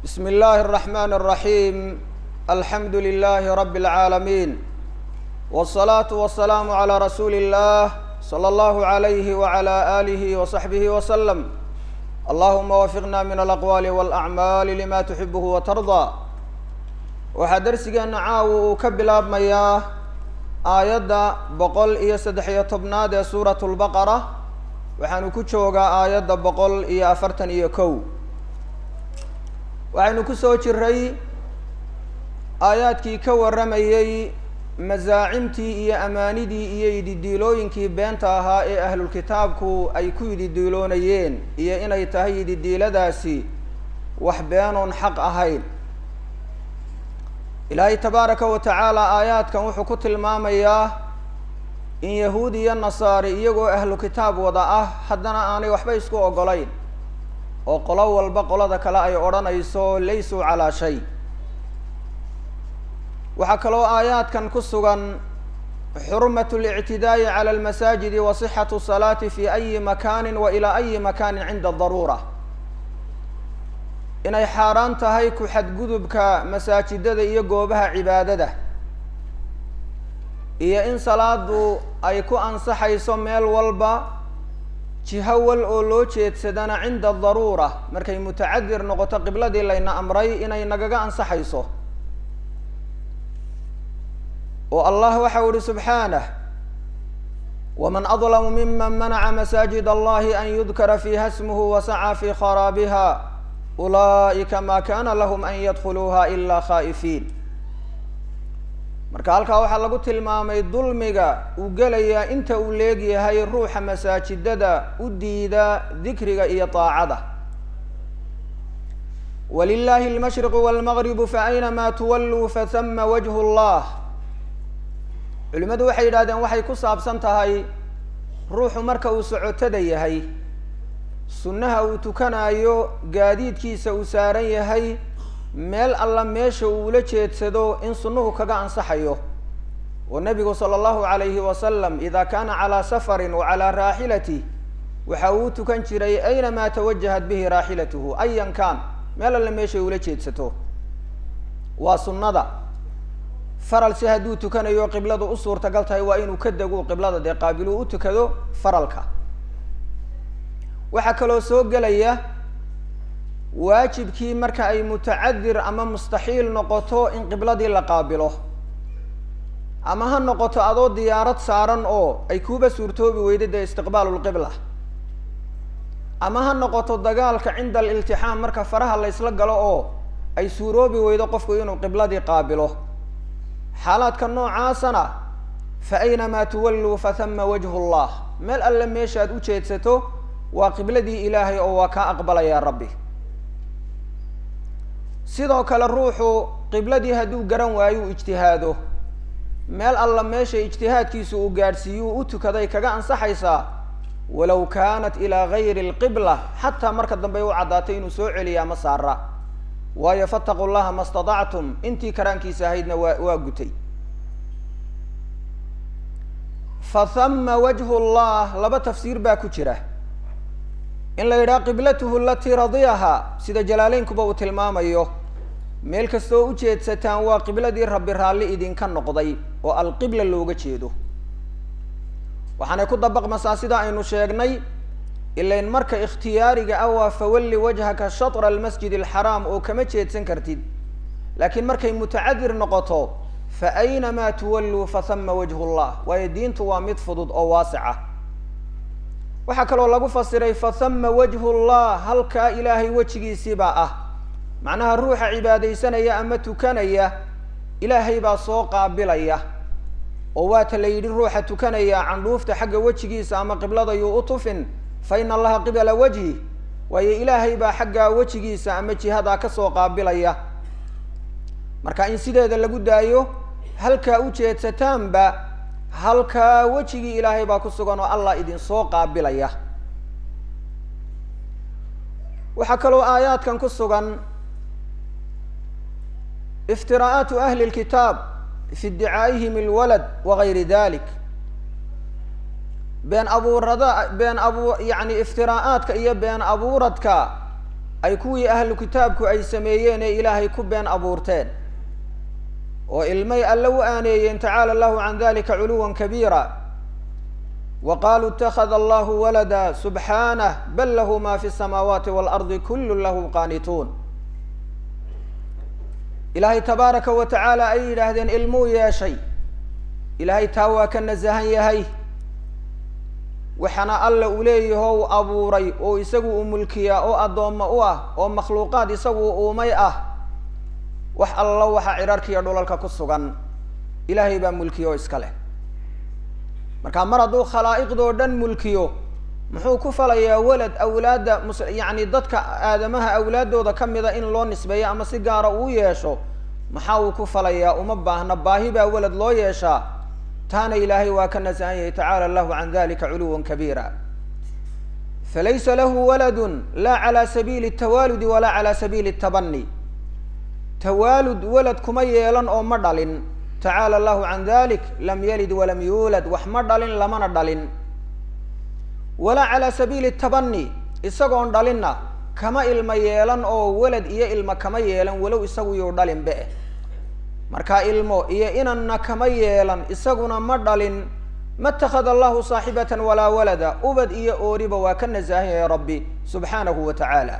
بسم الله الرحمن الرحيم الحمد لله رب العالمين والصلاة والسلام على رسول الله صلى الله عليه وعلى آله وصحبه وسلم اللهم وفقنا من الأقوال والأعمال لما تحبه وترضى waxaa darsigeena caawa uu ka bilaabmayaa aayadda boqol iyo saddex iyo tobnaad ee suuratu lbaqara waxaanu ku joogaa aayadda boqol iyo afartan iyo kow waxaynu ku soo jiray aayaadkii ka warramayey masaacimtii iyo amaanidii iyo yididiilooyinkii beenta ahaa ee ahlulkitaabku ay ku yididiiloonayeen iyo inay tahay yididiiladaasi wax beenoon xaq ahayn ilaahay tabaaraka wa tacaala aayaadkan wuxuu ku tilmaamayaa in yahuud iyo nasaari iyagoo ahlu kitaab wada ah haddana aanay waxba isku ogolayn oo qolo walba qolada kale ay odhanayso laysuu calaa shay waxaa kaloo aayaadkan ku sugan xurmat اlictidaa'i cala almasaajidi wa sixatu salaati fi ayi makani wa ilaa ayi makanin cinda daruura inay xaaraan tahay ku xadgudubka masaajidada iyo goobaha cibaadada iyo in salaadu ay ku ansaxayso meel walba jiho wal oo loo jeedsadana cinda daruura markay mutacadir noqoto qibladii layna amray inay nagaga ansaxayso oo allah waxa u ihi subxaanah waman adlamu miman manaca masaajid allahi an yudkara fiiha smuhu wasacaa fi kharaabiha ulaa'ika ma kana lahum an yadkhuluuha ilaa khaa'ifiin marka halkaa waxaa lagu tilmaamay dulmiga uu gelayaa inta uu leegyahay ruuxa masaajidada u diida dikriga iyo daacada walilahi almashriqu walmagribu faaynamaa tuwalluu fahama wajhu llah culimadu waxay yidhahdeen waxay ku saabsan tahay ruuxu marka uu socotada yahay sunnaha uu tukanayo gaadiidkiisa uu saaran yahay meel alla meesha uu ula jeedsado in sunnuhu kaga ansaxayo oo nabigu sala allahu calayhi wasalam idaa kaana calaa safarin wa calaa raaxilati waxa uu tukan jiray aynamaa tawajahat bihi raaxilatuhu ayan kaan meel alla meeshay ula jeedsato waa sunnada faralse hadduu tukanayo qibladu u suurtagal tahay waa inuu ka dego qiblada dee qaabiluu u tukado faralka waxaa kaloo soo gelaya waajibkii marka ay mutacadir ama mustaxiil noqoto in qibladii la qaabilo ama ha noqoto adoo diyaarad saaran oo ay kuuba suurtoobi weyda dee istiqbaalu lqibla ama ha noqoto dagaalka cinda aliltixaam marka faraha la ysla galo oo ay suuroobi weydo qofku inuu qibladii qaabilo xaalaadka noocaasana fa aynamaa tuwalluu fahama wajhu llah meel alle meeshaad u jeedsato waa qibladii ilaahay oo waa kaa aqbalayaa rabbi sidoo kale ruuxu qibladii hadduu garan waayo u ijtihaado meel alla meesha ijtihaadkiisu uu gaadhsiiyuu u tukaday kaga ansaxaysaa walow kaanat ilaa gayri alqibla xataa marka dambe u caddaatay inuu soo celiya ama saara waayo fataquu llaha ma statactum intii karaankiisa ahaydna waa waa gutay fa hama wajhu llah laba tafsiir baa ku jira in la yidhaha qiblatuhu alatii radiyaha sida jalaaleynkuba uu tilmaamayo meel kastoo u jeedsataan waa qibladii rabbi raalli idinka noqday oo alqibla looga jeedo waxaanay ku dabaqmasaa sida aynu sheegnay ilain marka ikhtiyaariga ah waa fawalli wajhaka shatra almasjid alxaraam oo kama jeedsan kartid laakiin markay mutacadir noqoto fa aynamaa tuwalluu fahama wajhu llah waayo diintu waa mid fudud oo waasica waxaa kaloo lagu fasiray fahama wajhu llah halkaa ilaahay wejigiisiibaa ah macnaha ruuxa cibaadaysanaya ama tukanaya ilaahay baa soo qaabilaya oo waata la yidhi ruuxa tukanaya candhuufta xagga wejigiisa ama qibladayuu u tufin fa ina allaha qibala wajhi waayo ilaahay baa xaggaa wejigiisa ama jihadaa kasoo qaabilaya marka in sideeda lagu daayo halkaa u jeedsataanba halkaa wejigii ilaahay baa ku sugan oo allah idinsoo qaabilaya waxaa kaloo aayaadkan ku sugan iftiraa'aatu ahli lkitaab fi iddicaa'ihim alwalad wagayri dalik been abuurada been abu yacni iftiraa'aadka iyo been abuuradka ay kuwii ahlu kitaabku ay sameeyeen ee ilaahay ku been abuurteen oo ilmay alle u aaneeyeen tacaala allahu can dalika culuwan kabiira wa qaluu itakada allahu walada subxaanah bal lahu ma fi samaawaati waalardi kullu lahu qaanituun ilaahay tabaaraka wa tacaala ay yidhaahdeen ilmuu yeeshay ilaahay taa waa ka nasahan yahay waxaana alla uu leeyaho u abuuray oo isagu uu mulkiyaa oo addoommo u ah oo makhluuqaad isagu uumay ah wax allo waxa cirarkiiyo dhulalka ku sugan ilaahay baa mulkiyo oo iska leh marka mar hadduu khalaa'iqdoo dhan mulkiyo muxuu ku falayaa walad awlaadda mus yacni dadka aadamaha awlaaddooda ka mida in loo nisbeeyo ama si gaara uu yeesho maxaa uu ku falayaa uma baahna baahi baa walad loo yeeshaa taana ilaahay waa ka nasahan yahay tacaala allahu can dalika culuwan kabiira falaysa lahu waladun laa cala sabiili tawaaludi walaa cala sabiili tabani tawaalud walad kuma yeelan oo ma dhalin tacaala allahu can dalik lam yalid walam yuulad wax ma dhalin lamana dhalin walaa calaa sabiili tabani isagoon dhalinna kama ilmo yeelan oo walad iyo ilmo kama yeelan walow isagu yuu dhalin be marka ilmo iyo inanna kama yeelan isaguna ma dhalin ma اtakada allahu saaxibata walaa walada ubad iyo ooriba waa ka nasahan yahay rabbi subxaanahu wa tacaala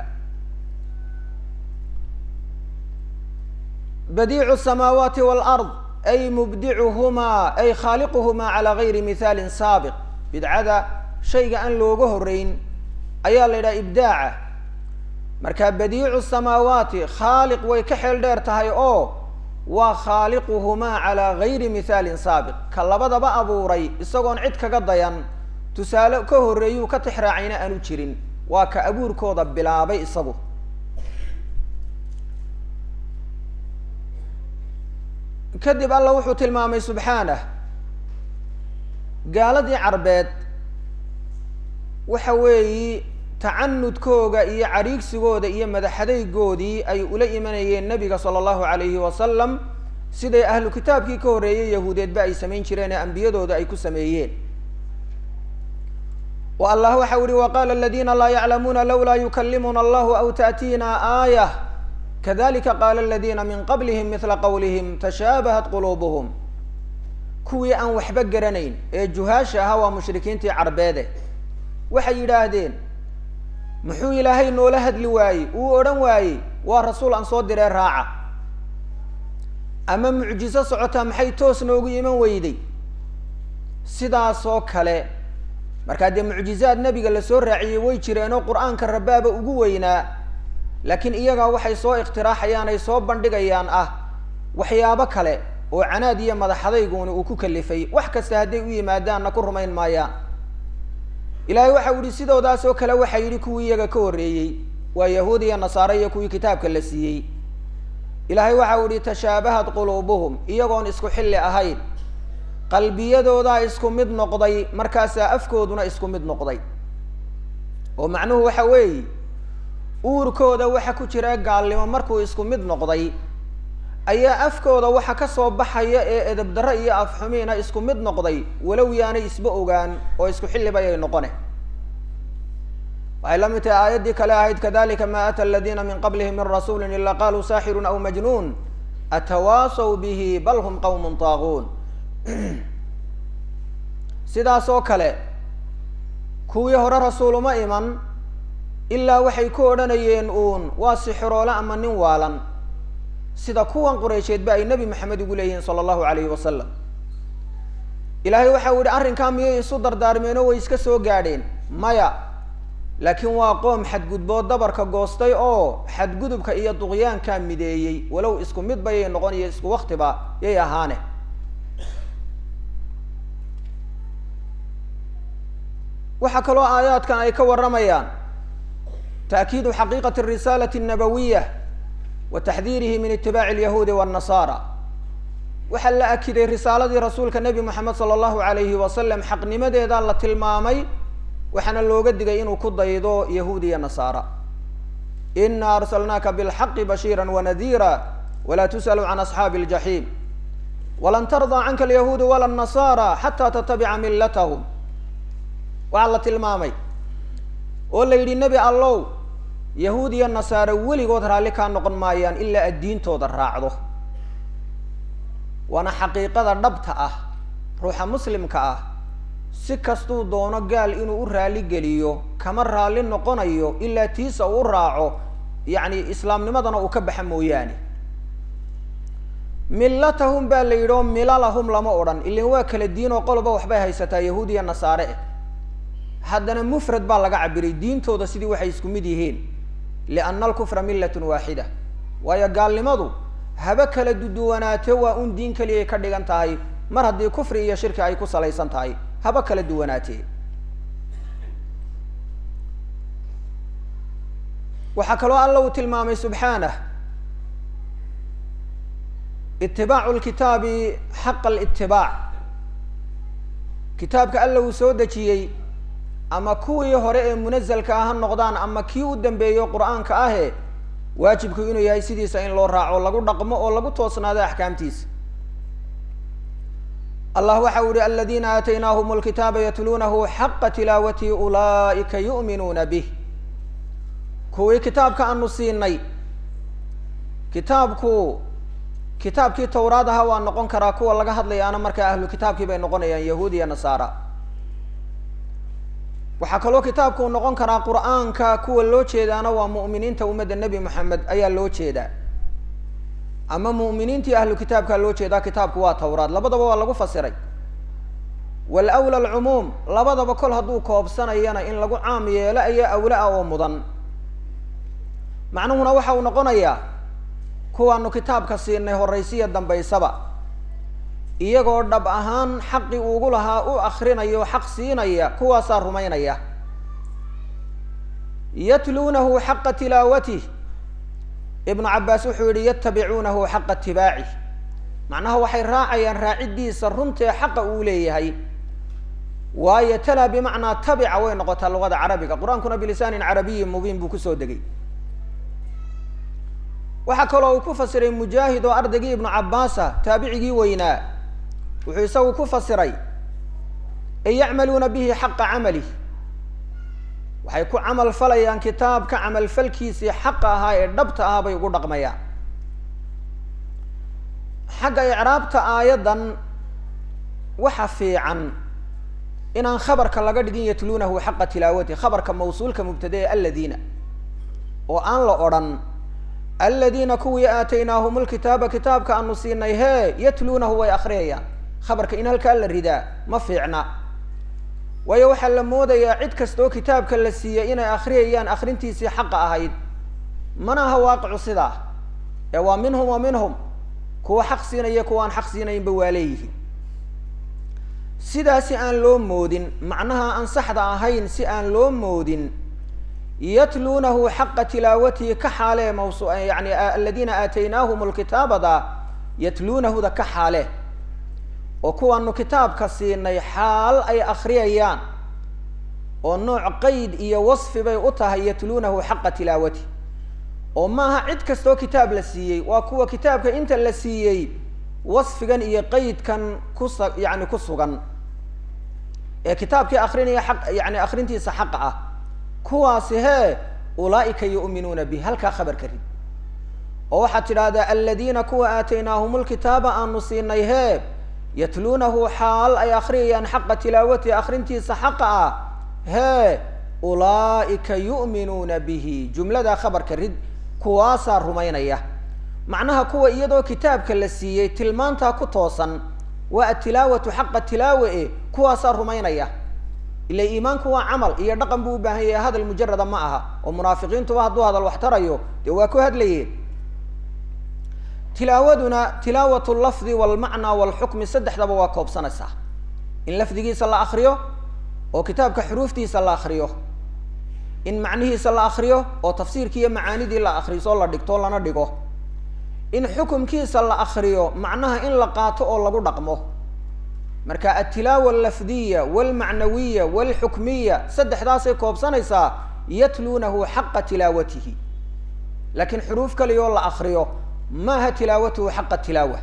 badiicu الsamaawaati wاlard ay mubdicuhumaa ay khaaliquhumaa calaa gayri mihaalin saabiq bidcada shayga aan looga horeyn ayaa la yidhaha ibdaaca marka badiicu samaawaati khaaliq way ka xeel dheer tahay oo waa khaaliquhumaa calaa gayri mihaalin saabiq ka labadaba abuuray isagoon cid kaga dayan tusaale ka horreeyuu ka tixraacayna aanu jirin waa ka abuurkooda bilaabay isagu kadib alla wuxuu tilmaamay subxaanah gaaladii carbeed waxa weeyi tacanudkooga iyo cadhiigsigooda iyo madaxadaygoodii ay ula imanayeen nebiga sala allahu alayhi wasalam siday ahlu kitaabkii ka horreeyey yahuudeedba ay samayn jireen ee ambiyadooda ay ku sameeyeen o allah waxa uhi waqala aladina laa yaclamuuna lawlaa yukalimuna allahu aw taأtiina aayah kadalika qaala aladina min qablihim mila qawlihim tashaabahat quluubuhum kuwii aan waxba garanayn ee juhaasha ahaa waa mushrikiintii carbeede waxay yidhaahdeen muxuu ilaahay noola hadli waayey uu odhan waayey waa rasuul aan soo diree raaca ama mucjiso socotaa maxay toos noogu iman weyday sidaasoo kale markaa dee mucjizaad nebiga lasoo raaciyey way jireenoo qur-aanka rabaaba ugu weynaa laakiin iyagaa waxay soo ikhtiraaxayaan ay soo bandhigayaan ah waxyaabo kale oo canaad iyo madaxadayguni uu ku kalifay wax kasta hadday u yimaadaanna ku rumayn maayaan ilaahay waxa u yihi sidoodaas oo kale waxaa yidhi kuwii iyaga ka horreeyey waa yahuud iyo nasaare iyo kuwii kitaabka la siiyey ilaahay waxa u yihi tashaabahat quluubuhum iyagoon isku xilli ahayn qalbiyadoodaa isku mid noqday markaasaa afkooduna isku mid noqday oo macnuhu waxa weeye uurkooda waxa ku jira gaalnimo markuu isku mid noqday ayaa afkooda waxa ka soo baxaya ee edabdarro iyo afxumiina isku mid noqday walow yaanay isba ogaan oo isku xilliba ayay noqone waxay la mid tahay aayaddii kale ahayd kadalika ma ata aladina min qablihim min rasuuli ila qaluu saaxirun aw majnuun atawaasaw bihi bal hum qawmun taaguun sidaas oo kale kuwii hore rasuul uma iman ilaa waxay ku odhanayeen uun waa sixiroole ama nin waalan sida kuwan qureysheedba ay nebi maxamed ugu leeyihiin sala allahu alayhi wasalam ilaahay waxa u yihi arrinkaa miyay isu dardaarmeen oo way iska soo gaadheen maya laakiin waa qoom xadgudbood dabarka goostay oo xadgudubka iyo duqyaankaa mideeyey walow isku mid bayay noqon iyo isku waktiba yay ahaane waxaa kaloo aayaadkan ay ka warramayaan taakiidu xaqiiqati risaalati annabawiya wa taxdiirihi min itibaaci alyahuudi waannasaara waxaa la akiday risaaladii rasuulka nebi moxamed sala allahu alayhi wasalam xaqnimadeeda la tilmaamay waxaana looga digay inuu ku daydo yahuud iyo nasaara ina arsalnaaka bilxaqi bashiira wanadiira walaa tus'alu can asxaabi aljaxiim walan tardaa canka alyahuudu wala annasaara xataa tatabica millatahum waxaa la tilmaamay oo la yidhi nebi allow yahuud iyo nasaare weligood raalli kaa noqon maayaan ilaa aad diintooda raacdo waana xaqiiqada dhabta ah ruuxa muslimka ah si kastuu doono gaal inuu u raalli geliyo kama raalli noqonayo ilaa tiisa uu raaco yacni islaamnimadana uu ka baxa mooyaane millatahum baa la yidhi oo milalahum lama odhan ilin waa kala diin oo qoloba waxbay haysataa yahuud iyo nasaare eh haddana mufrad baa laga cabiray diintooda sidii waxay isku mid yihiin lianna alkufra millatun waaxida waayo gaalnimadu haba kala duduwanaate waa un diin keliyay ka dhigan tahay mar haddii kufri iyo shirki ay ku salaysan tahay haba kala duwanaatee waxaa kaloo alla uu tilmaamay subxaanah itibaacu lkitaabi xaqa alitibaac kitaabka alla uu soo dejiyey ama kuwii hore ee munazalka ah ha noqdaan ama kii u dambeeyo qur-aanka ahe waajibku inuu yahay sidiisa in loo raaco lagu dhaqmo oo lagu toosnaado axkaamtiisa allah waxa u yihi aladiina aataynaahum lkitaaba yatluunahu xaqa tilaawatihi ulaa'ika yu'minuuna bih kuwii kitaabka aanu siinay kitaabku kitaabkii tawraad aha waa noqon karaa kuwa laga hadlayaana markaa ahlu kitaabkii bay noqonayaan yahuud iyo nasaara waxaa kaloo kitaabku noqon karaa qur-aanka kuwa loo jeedaana waa mu'miniinta ummadda nebi moxamed ayaa loo jeedaa ama mu'miniintii ahlu kitaabkaa loo jeedaa kitaabku waa tawraad labadaba waa lagu fasiray walawla alcumuum labadaba kol hadduu koobsanayana in lagu caam yeelo ayaa awla ah oo mudan macnuhuna waxa uu noqonayaa kuwaanu kitaabka siinay horaysiya dambaysaba iyagoo dhab ahaan xaqii ugu lahaa u akrinayo xaq siinaya kuwaasaa rumaynaya yatluunahu xaqa tilaawatih ibnu cabaas wuxuu yihi yatabicuunahu xaqa itibaaci macnaha waxay raacayaan raaciddiisa runtee xaqa uu leeyahay waayo tala bimacnaa tabica way noqotaa luqada carabiga qur-aankuna bilisaanin carabiyin mubiin buu kusoo degay waxaa kaloo uu ku fasiray mujaahid oo ardaygii ibnu cabaasa taabicigii weynaa wuxuu isagu ku fasiray ay yacmaluuna bihi xaqa camalih waxay ku camal falayaan kitaabka camalfalkiisii xaqa ahaa ee dhabta ahaa bay ugu dhaqmayaan xagga icraabta aayaddan waxa fiican inaan khabarka laga dhigin yatluunahu xaqa tilaawati khabarka mawsuulka mubtade ee aladiina oo aan la odhan aladiina kuwii aataynaahum lkitaaba kitaabka aanu siinay hee yatluunahu way akriyayaan khabarka in halkaa la ridaa ma fiicna waayo waxaa la moodayaa cid kastoo kitaabka la siiyey inay akriyayaan akrintiisii xaqa ahayd mana aha waaqicu sidaa ee waa minhum wa minhum kuwa xaq siinaya kuwa aan xaq siinaynba waa leeyihiin sidaa si aan loo moodin macnaha aan saxda ahayn si aan loo moodin yatluunahu xaqa tilaawatihi ka xaalee maws yani aladiina aataynaahum lkitaabada yatluunahuda ka xaale oo kuwaanu kitaabka siinay xaal ay akriyayaan oo nooc qeyd iyo wasfi bay u tahay yatluunahu xaqa tilaawati oo maaha cid kastoo kitaab la siiyey waa kuwa kitaabka inta la siiyey wasfigan iyo qeydkan kusa yani ku sugan ee kitaabkii akrinaya aq yani akrintiisa xaqa ah kuwaasi hee ulaaika yu'minuuna bih halkaa khabarka rid oo waxaad tidhaahdaa aladiina kuwa aataynaahum lkitaaba aanu siinay hee yatluunahu xaal ay akriyayaan xaqa tilaawatihi akrintiisa xaqa ah hee ulaaika yu'minuuna bihi jumladaa khabarka rid kuwaasaa rumaynaya macnaha kuwa iyadoo kitaabka la siiyey tilmaantaa ku toosan waa atilaawatu xaqa tilaawe e kuwaasaa rumaynaya ila iimaanku waa camal iyo dhaqan buu u baahan yahay hadal mujarada ma aha oo munaafiqiintuba hadduu hadal wax tarayo dee waa ku hadlayeen tilaawaduna tilaawat lafdi walmacnaa walxukmi saddexdaba waa koobsanaysaa in lafdigiisa la akriyo oo kitaabka xuruuftiisa la akriyo in macnihiisa la akriyo oo tafsiirkii iyo macaanidii la akriso la dhigto lana dhigo in xukumkiisa la akriyo macnaha in la qaato oo lagu dhaqmo marka altilaawa allafdiya walmacnawiya walxukmiya saddexdaasay koobsanaysaa yatluunahu xaqa tilaawatihi laakiin xuruuf kaliyaoo la akriyo maaha tilaawatuhu xaqa tilaawa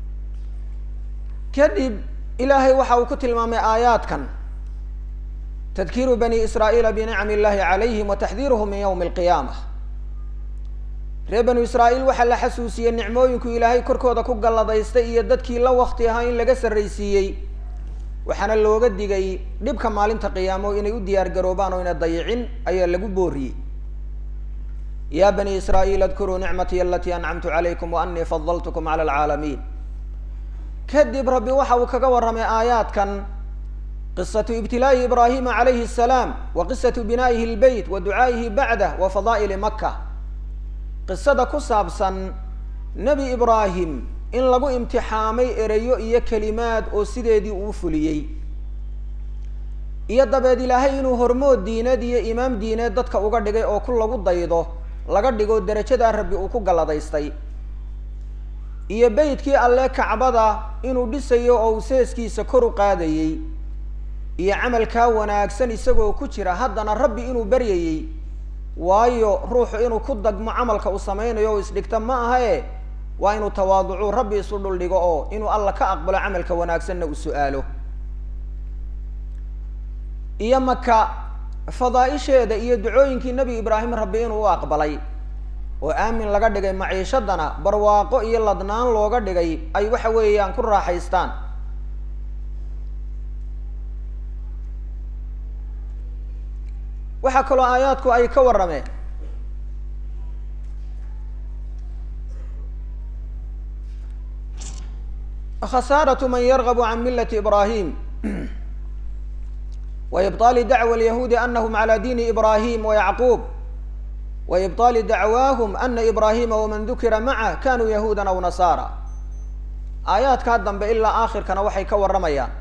kadib ilaahay waxa uu ku tilmaamay aayaadkan tadkiiru bani israa'iila binicmi illahi calayhim wa taxdiiruhum min yowmi alqiyaama reer banu israa'iil waxaa la xasuusiyey nicmooyinku ilaahay korkooda ku galladaystay iyo dadkii la wakti ahaa in laga sarraysiiyey waxaana looga digay dhibka maalinta qiyaamo inay u diyaar garoobaan oo ina dayicin ayaa lagu booriyey ya bani israa'iil adkuruu nicmatii alatii ancamtu calaykum wa anii fadaltukum cala alcaalamiin kadib rabbi waxa uu kaga warramay aayaadkan qisatu ibtilaa'i ibraahima calayhi asalaam wa qisatu binaa'ihi lbeyt wa ducaa'ihi bacdah wa fadaa'ili maka qisada ku saabsan nebi ibraahim in lagu imtixaamay ereyo iyo kelimaad oo sideedii uu fuliyey iyo dabeed ilaahay inuu hormood diineed iyo imaam diineed dadka uga dhigay oo ku lagu daydo laga dhigo derajadaa rabbi uu ku galladaystay iyo beytkii alle kacbada inuu dhisayo oo uu seeskiisa kor u qaadayey iyo camalkaa wanaagsan isagoo ku jira haddana rabbi inuu baryayey waayo ruuxu inuu ku dagmo camalka uu sameynayo oo isdhigta ma aha e waa inuu tawaaducu rabbi isu dhuldhigo oo inuu alla ka aqbalo camalka wanaagsanna uu su-aalo iyo maka fadaa-isheeda iyo ducooyinkii nebi ibraahim rabbi inuu u aqbalay oo aamin laga dhigay maciishadana barwaaqo iyo ladnaan looga dhigay ay waxa weeyaan ku raaxaystaan waxaa kaloo aayaadku ay ka warrameen khasaaratu man yargabu can millati ibraahim wa ibطaali dacwa alyahuudi anahum calى diini ibraahim wayacquub wa ibطaali dacwaahum ana ibraahima waman dukira macah kanuu yahuudan aw nasaara aayaadkaa dambe ilaa aakhirkana waxay ka warramayaan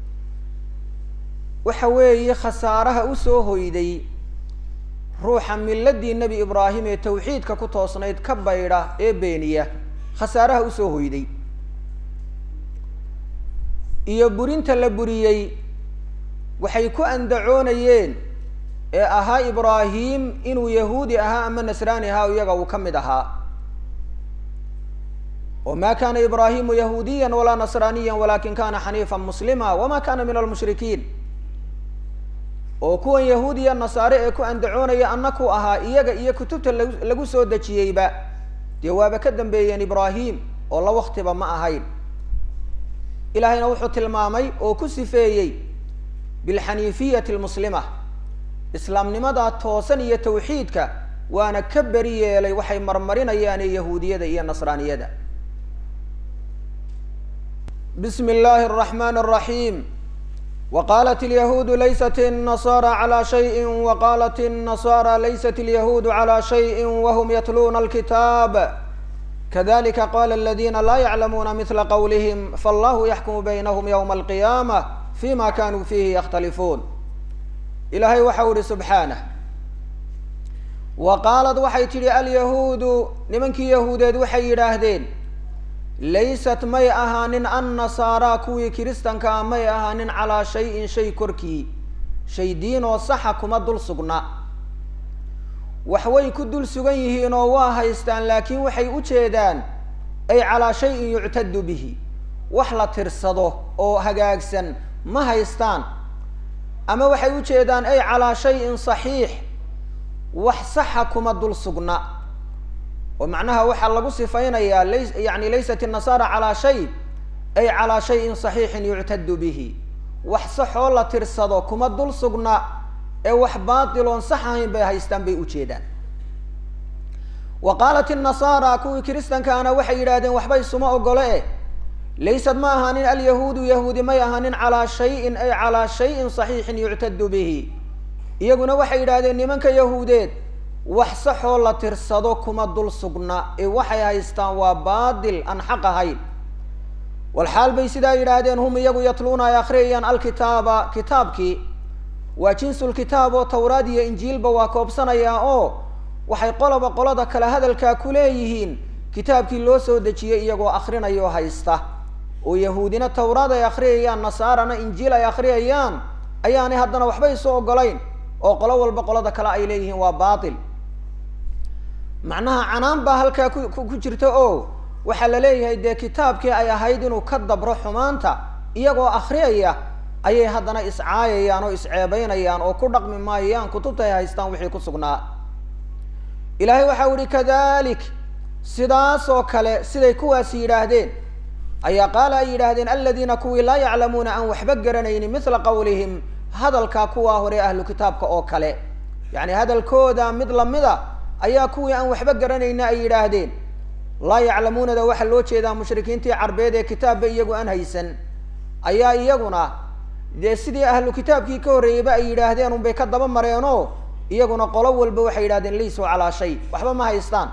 waxa weeye khasaaraha usoo hoyday ruuxa miladii nebi ibraahim ee tawxiidka ku toosnayd ka baydha ee beeniya khasaaraha usoo hoyday iyo burinta la buriyey waxay ku andacoonayeen ee ahaa ibraahim inuu yahuudi ahaa ama nasraani ahaa iyaga uu ka mid ahaa oo ma kana ibraahimu yahuudiya walaa nasraaniya walakin kana xaniifa muslima wama kana min almushrikiin oo kuwan yahuudiya nasaare ee ku andacoonaya annaku ahaa iyaga iyo kutubta lag lagu soo dejiyeyba dee waaba ka dambeeyeen ibraahim oo la waktiba ma ahayn ilaahayna wuxuu tilmaamay oo ku sifeeyey bilxaniifiyati almuslima islaamnimadaa toosan iyo tawxiidka waana ka beri yeelay waxay marmarinayaane yahuudiyada iyo nasraaniyada bismi illaahi araxmaan araxiim waqaalat alyahuudu laysat الnasara calى shayi waqaalat الnasara laysat alyahuudu calى shayi wahum yatluuna alkitaab kadalika qala aladina laa yaclamuuna mila qawlihim fallahu yaxkumu baynahum ywma alqiyaamة fima kanuu fihi yakhtalifuun ilaahay waxau ihi subxaanah wa qaalad waxay tidhi alyahuudu nimankii yahuudeed waxay yidhaahdeen laysat may ahaanin annasaaraa kuwii kiristankaa may ahaanin calaa shayin shay korkii shay diin oo saxa kuma dul sugna waxway ku dul sugan yihiin oo waa haystaan laakiin waxay u jeedaan ay calaa shayin yuctadu bihi wax la tirsado oo hagaagsan ma haystaan ama waxay u jeedaan ay calaa shayin saxiix wax saxa kuma dul sugna oo macnaha waxaa lagu sifaynayaa lays yani laysat الnasaara calaa shay ay calaa shayin صaxiixin yuctadu bihi wax saxoo la tirsado kuma dul sugna ee wax baatiloon sax ahayn bay haystaan bay ujeedaan wa qaalat الnasaara kuwii kiristankaana waxay yidhahdeen waxba isuma ogolo eh laysad ma ahaanin alyahuudu yahuudi may ahaanin calaa shayin ay calaa shayin صaxiixin yuctadu bihi iyaguna waxay yidhahdeen nimanka yahuudeed wax saxoo la tirsado kuma dul sugna ee waxay haystaan waa baatil aan xaq ahayn walxaal bay sidaa yidhaahdeen hum iyagu yatluuna ay akhriyayaan alkitaaba kitaabkii waa jinsulkitaab oo tawraad iyo injiilba waa koobsanayaa oo waxay qoloba qolada kale hadalkaa ku leeyihiin kitaabkii loo soo dejiyey iyagoo akrinaya oo haysta oo yahuudina tawraad ay akhriyayaan nasaarana injiil ay akhriyayaan ayaanay haddana waxba isu ogolayn oo qolo walba qolada kale ay leeyihiin waa baatil macnaha canaan baa halkaa ku ku jirta oo waxaa la leeyahay dee kitaabkii ay ahayd inuu ka dabro xumaanta iyagoo akhriyaya ayay haddana iscaayayaan oo isceebeynayaan oo ku dhaqmi maayaan kutubta ay haystaan wixii ku sugnaa ilaahay waxau ihi kadalik sidaas oo kale siday kuwaasi yidhaahdeen ayaa qaala ay yidhaahdeen aladiina kuwii laa yaclamuuna aan waxba garanaynin mithla qawlihim hadalkaa kuwaa hore ahlu kitaabka oo kale yacni hadalkooda mid lamida ayaa kuwii aan waxba garanayna ay yidhaahdeen laa yaclamuunada waxaa loo jeedaa mushrikiintii carbeed ee kitaabba iyagu aan haysan ayaa iyaguna dee sidii ahlu kitaabkii ka horreeyeyba ay yidhaahdeen unbay ka daba mareenoo iyaguna qolo walba waxay yidhahdeen laysuu calaa shay waxba ma haystaan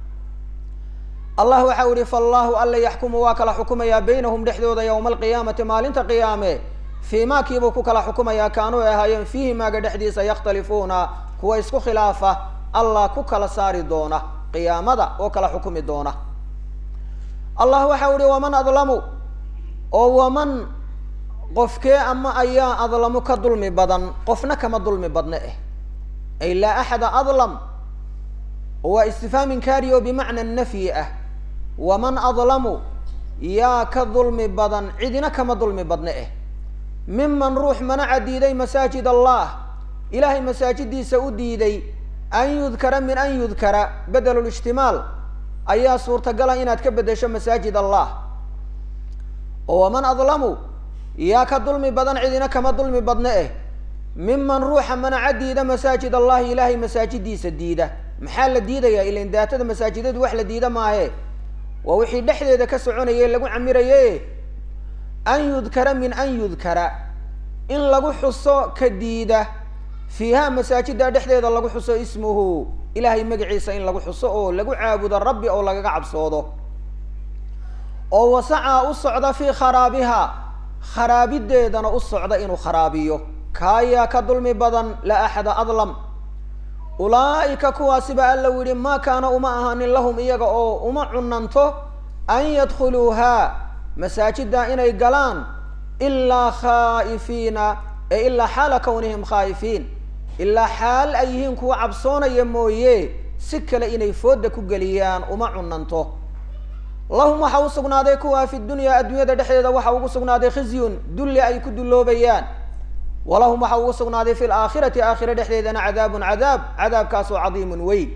allah waxau ihi faallahu alla yaxkumu waa kala xukumayaa baynahum dhexdooda yowma alqiyaamati maalinta qiyaame fii maa kiibuu ku kala xukumayaa kaanuu ay ahaayeen fiihi maaga dhexdiisa yakhtalifuuna kuwa isku khilaafa allah ku kala saari doona qiyaamada oo kala xukumi doona allah waxau ihi waman adlamu oo waman qofkee ama ayaa adlamu ka dulmi badan qofna kama dulmi badne eh ay laa axada adlam waa istifhaam inkaari oo bimacna nafyi ah waman adlamu yaa ka dulmi badan cidina kama dulmi badne eh miman ruux manaca diiday masaajid allah ilaahay masaajidiisa u diiday an yudkara min an yudkara bedelulijtimaal ayaa suurtagala inaad ka bedesho masaajid allah oo waman adlamu yaa ka dulmi badan cidina kama dulmi badne eh miman ruuxa manaca diida masaajid allahi ilaahay masaajidiisa diida maxaa la diidayaa ilan daatada masaajidadu wax la diida maahe waa wixii dhexdeeda ka soconaye lagu camiraye an yudkara min an yudkara in lagu xuso ka diida fiiha masaajida dhexdeeda lagu xuso ismuhu ilaahay magaciisa in lagu xuso oo lagu caabudo rabbi oo lagaga cabsoodo oo wasacaa u socda fii kharaabiha kharaabideedana u socda inuu kharaabiyo kaayaa ka dulmi badan la axada adlam ulaa'ika kuwaasiba alla u yihi maa kaana uma ahaanin lahum iyaga oo uma cunanto an yadkhuluuhaa masaajida inay galaan ilaa khaa'ifiina ee ilaa xaala kawnihim khaa'ifiin ilaa xaal ay yihiin kuwa cabsoonaya mooye si kale inay fooda ku geliyaan uma cunanto lahum waxa u sugnaaday kuwa fi dunyaa adduunyada dhexdeeda waxa ugu sugnaaday khizyun dulli ay ku dulloobayaan walahum waxa ugu sugnaaday fi laakhirati aakhira dhexdeedana cadaabun cadaab cadaabkaasoo cadiimun weyn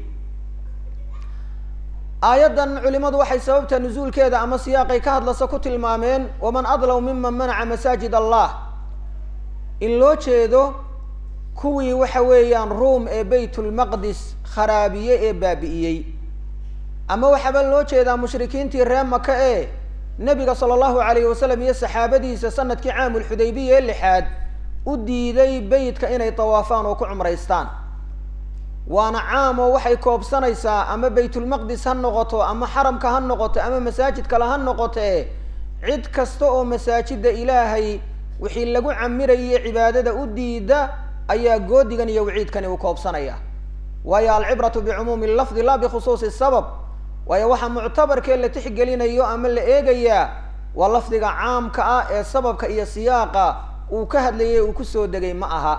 aayaddan culimadu waxay sababta nusuulkeeda ama siyaaqay ka hadlasa ku tilmaameen waman adlaw miman manaca masaajid allah in loo jeedo kuwii waxa weeyaan ruum ee baytulmaqdis kharaabiye ee baabi'iyey ama waxaaba loo jeedaa mushrikiintii reer maka ee nebiga sala allahu alayhi wasalam iyo saxaabadiisa sanadkii caamulxudaybiya ee lixaad u diiday beytka inay tawaafaan oo ku cumraystaan waana caam oo waxay koobsanaysaa ama baytulmaqdis ha noqoto ama xaramka ha noqoto ama masaajid kale ha noqote cid kasta oo masaajida ilaahay wixii lagu camirayay cibaadada u diida ayaa goodigan iyo waciidkani uu koobsanaya waayo alcibratu bicumuumi lafdi laa bikhusuusi sabab waayo waxaa muctabarkee la tixgelinayo ama la eegayaa waa lafdiga caamka ah ee sababka iyo siyaaqa uu ka hadlayay uu kusoo degay ma aha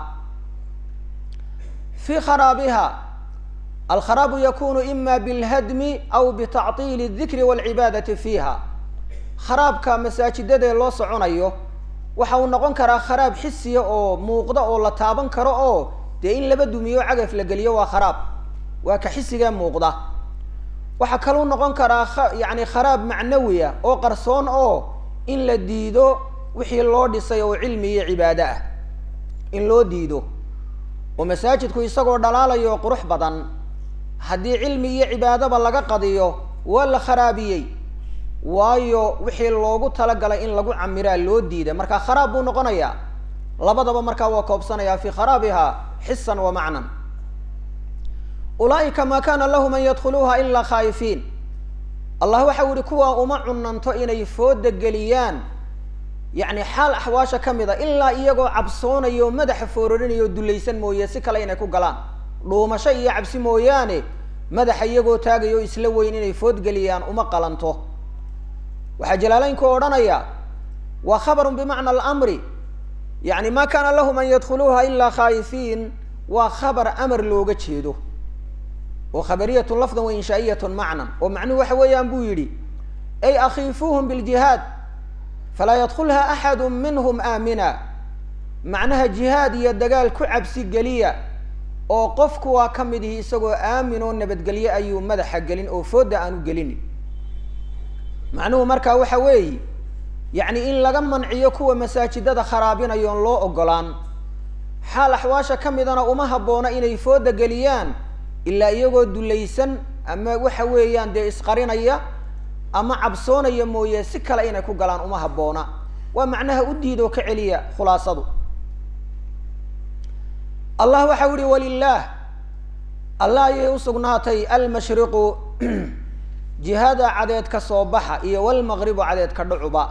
fi kharaabiha alkharaabu yakunu ima bilhadmi aw bitactiili dikri walcibaadati fiiha kharaabka masaajidadee loo soconayo waxa uu noqon karaa kharaab xisiya oo muuqda oo la taaban karo oo dee in laba dumiyo cagaf la geliyo waa kharaab waa ka xisigee muuqda waxaa kaluu noqon karaa yani kharaab macnawiya oo qarsoon oo in la diido wixii loo dhisay oo cilmi iyo cibaado ah in loo diido oo masaajidku isagoo dhalaalayo qurux badan haddii cilmi iyo cibaadaba laga qadiyo waa la kharaabiyey waayo wixii loogu talagalay in lagu camiraa loo diiday marka kharaab buu noqonayaa labadaba markaa waa koobsanayaa fi kharaabiha xisan wa macnan ulaaika ma kana lahum an yadkhuluuha ilaa khaa'ifiin allah waxa u yihi kuwaa uma cunanto inay fooda geliyaan yacni xaal axwaasha ka mid a ilaa iyagoo cabsoonayo madaxa foororinayo dulaysan mooye si kale inay ku galaan dhuumasho iyo cabsi mooyaane madaxa iyagoo taagayo isla weyn inay foodgeliyaan uma qalanto waxaa jalaalaynku odhanaya waa khabarun bimacna alamri yacni ma kana lahum an yadkhuluuha ilaa khaa'ifiin waa khabar amar looga jeedo oo khabariyatun lafdan wa inshaa'iyatun macnan oo macnuhu waxa weeyaan buu yidhi ay akhiifuuhum biljihaad falaa yadkulha axadu minhum aamina macnaha jihaad iyo dagaal ku cabsi geliya oo qofku waa ka mid ihi isagoo aamin oo nabadgelye ayuu madaxa gelin oo foodda aanu gelinin macnuhu markaa waxa weeye yacni in laga manciyo kuwa masaajidada kharaabinayo on loo ogolaan xaal axwaasha ka midana uma habboona inay foodda geliyaan ilaa iyagoo dulaysan ama waxa weeyaan dee isqarinaya ama cabsoonaya mooye si kale inay ku galaan uma habboona waa macnaha u diid oo ka celiya khulaasadu allah waxa u ihi walilaah allah ayay usugnaatay almashriqu jihada cadeed ka soo baxa iyo walmaqribu cadeed ka dhucuba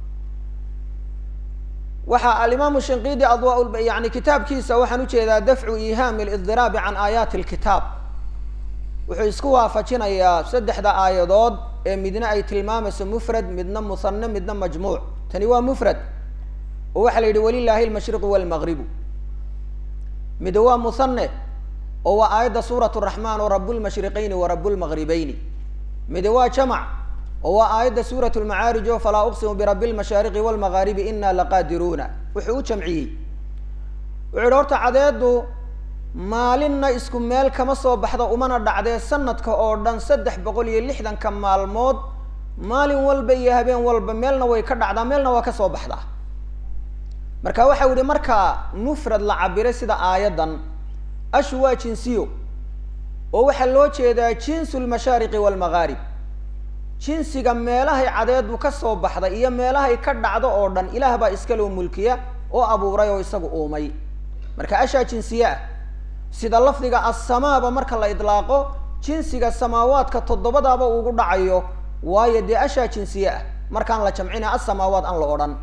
waxa alimaamu shinqidi adwa yani kitaabkiisa waxaan ujeedaa dafcu ihaami lidiraabi can aayaati lkitaab wuxuu isku waafajinayaa saddexda aayadood ee midna ay tilmaamayso mufrad midna musane midna majmuuc tani waa mufrad oo waxaa la yidhi walilaahi almashriqu walmaqribu mid waa musane oo waa aayadda suurat raxmaan oo rablmashriqayni wa rablmaqribayni mid waa jamac oo waa aayadda suurat lmacaarij oo falaa uqsimu birabi lmashaariqi walmagaaribi ina laqaadiruuna wuxuu u jamciyey wuxu yihi horta cadeedu maalinna isku meel kama soo baxda umana dhacdee sanadka oo dhan saddex boqol iyo lixdanka maalmood maalin walba iyo habeen walba meelna way ka dhacdaa meelna waa ka soo baxdaa marka waxa yihi markaa mufrad la cabiray sida aayaddan ashu waa jinsiyo oo waxaa loo jeedaa jinsu lmashaariqi walmagaarib jinsiga meelahay cadeedu ka soo baxda iyo meelahay ka dhacdo oo dhan ilaah baa iskaloo mulkiya oo abuuray oo isagu uumay marka ashaa jinsiye ah sida lafdiga assamaaba marka la idlaaqo jinsiga samaawaadka toddobadaaba ugu dhacayo waayo dee ashaa jinsiye ah markaan la jamcina assamaawaat aan la odhan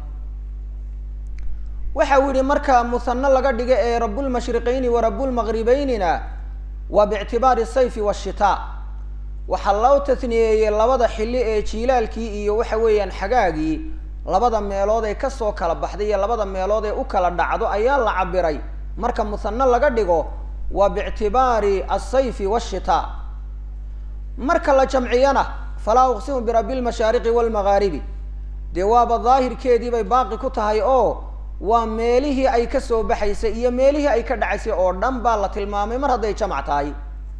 waxa uu yihi marka musano laga dhiga ee rabulmashriqayni wa rabulmaqribaynina waa biictibaari sayfi washitaa waxaa loo tasniyeeyey labada xilli ee jiilaalkii iyo waxa weeyaan xagaagii labada meelood ee kasoo kala baxday iyo labada meelood ee u kala dhacdo ayaa la cabiray marka musano laga dhigo waa biictibaari asayfi washitaa marka la jamciyana falaa uqsimu birabi lmashaariqi walmagaaribi dee waaba daahirkeedii bay baaqi ku tahay oo waa meelihii ay kasoo baxaysay iyo meelihii ay ka dhacaysay oo dhan baa la tilmaamay mar hadday jamac tahay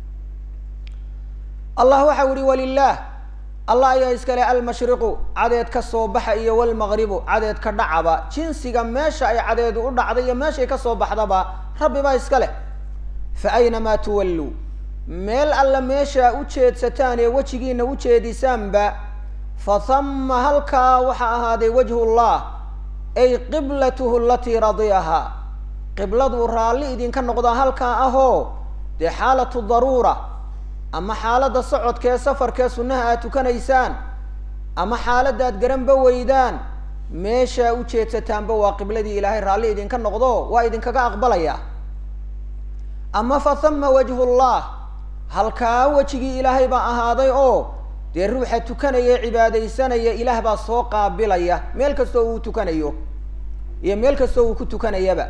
allah waxa u ihi walilaah allah ayaa iskale almashriqu cadeed ka soo baxa iyo walmaqribu cadeed ka dhacaba jinsiga meesha ay cadeedu u dhacday iyo meeshay kasoo baxdaba rabbi baa iska leh fa aynamaa tuwalluu meel alla meeshaa u jeedsataan ee wejigiina u jeedisaanba fa hama halkaa waxaa ahaaday wajhullah ay qiblatuhu alatii radiyahaa qibladuu raalli idinka noqdaa halkaa ahoo dee xaalatu daruura ama xaaladda socodkee safarkee sunnaha aad tukanaysaan ama xaaladda aad garanba weydaan meeshaa u jeedsataanba waa qibladii ilaahay raalli idinka noqdo waa idinkaga aqbalaya ama fa hama wajhullah halkaa wejigii ilaahay baa ahaaday oo dee ruuxa tukanaya ee cibaadaysanaya ilaah baa soo qaabilaya meel kastoo uu tukanayo iyo meel kastoo uu ku tukanayaba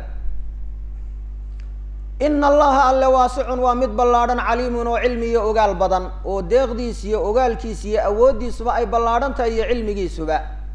ina allaha alle waasicun waa mid ballaadhan caliimun oo cilmi iyo ogaal badan oo deeqdiis iyo ogaalkiis iyo awooddiisuba ay ballaadhan tahay iyo cilmigiisuba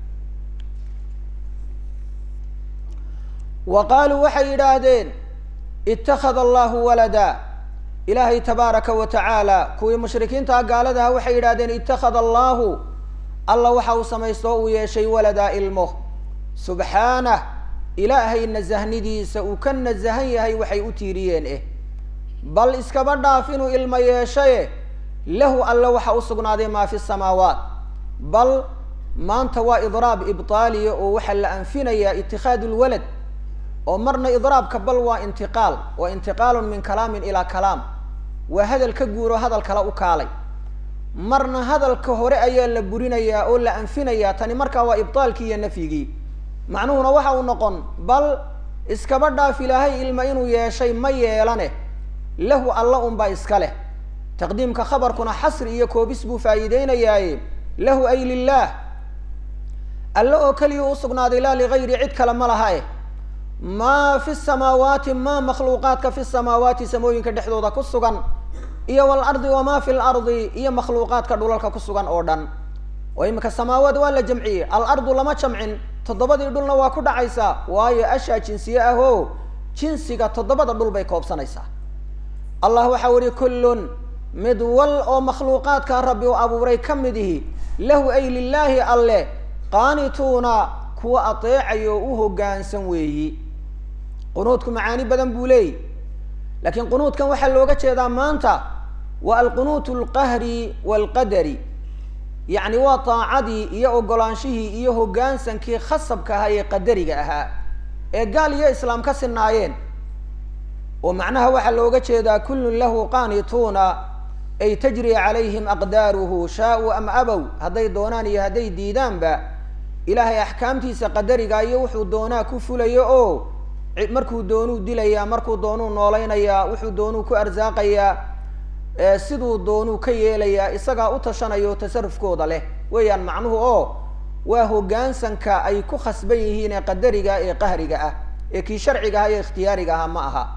wa qaaluu waxay yidhaahdeen ittakhada allahu walada ilaahay tabaaraka wa tacaala kuwii mushrikiinta gaaladaha waxay yidhahdeen ittakhada allahu alla waxa uu samaysto uu yeeshay waladaa ilmo subxaanah ilaahay nasahnidiisa uu ka nasahan yahay waxay u tiiriyeen eh bal iskaba dhaaf inuu ilmo yeeshaye lahu alle waxa u sugnaaday maa fi samaawaat bal maanta waa idraab ibtaaliya oo waxaa la anfinayaa itikhaadu lwalad oo marna idraabka bal waa intiqaal waa intiqaalun min kalaamin ilaa kalaam waa hadal ka guuro hadal kale u kaalay marna hadalka hore ayaa la burinayaa oo la anfinayaa tani markaa waa ibtaalkii iyo nafyigii macnuhuna waxa uu noqon bal iskaba dhaaf ilaahay ilma inuu yeeshay ma yeelane lahu alla unbaa iska leh taqdiimka khabarkuna xasri iyo koobis buu faa'iideynayaaye lahu ay lilaah alle oo keliya u sugnaaday laa ligayri cid kale ma laha eh maa fi samaawaati maa makhluuqaadka fi samaawaati samooyinka dhexdooda ku sugan iyo walardi wamaa fi lardi iyo makhluuqaadka dhulalka ku sugan oo dhan oo iminka samaawaad waa la jamciyey alardu lama jamcin toddobadii dhulna waa ku dhacaysaa waayo ashaa jinsiye ah oo jinsiga toddobada dhul bay koobsanaysaa allah waxau ihi kullun mid wal oo makhluuqaadka rabbi u abuuray ka mid ihi lahu ay lilaahi alle qaanituuna kuwa ateecayo u hoggaansan weeyi qunuudku macaani badan buu leeyi laakiin qunuudkan waxaa looga jeedaa maanta waa alqunuut alqahri waalqadari yacni waa taacadii iyo ogolaanshihii iyo hoggaansankii khasabka ahaa ee qadariga ahaa ee gaal iyo islaam ka sinaayeen oo macnaha waxaa looga jeedaa kullun lahu qaanituuna ay tajri calayhim aqdaaruhu shaa-u am abow hadday doonaan iyo hadday diidaanba ilaahay axkaamtiisa qadariga iyo wuxuu doonaa ku fulayo oo markuu doonuu dilayaa markuu doonuu noolaynayaa wuxuu doonuu ku arsaaqayaa siduu doonuu ka yeelayaa isagaa u tashanayo tasarufkooda leh weeyaan macnuhu oo waa hoggaansanka ay ku khasban yihiin ee qadariga ee qahriga ah ee kii sharciga ah iyo ikhtiyaariga aha ma aha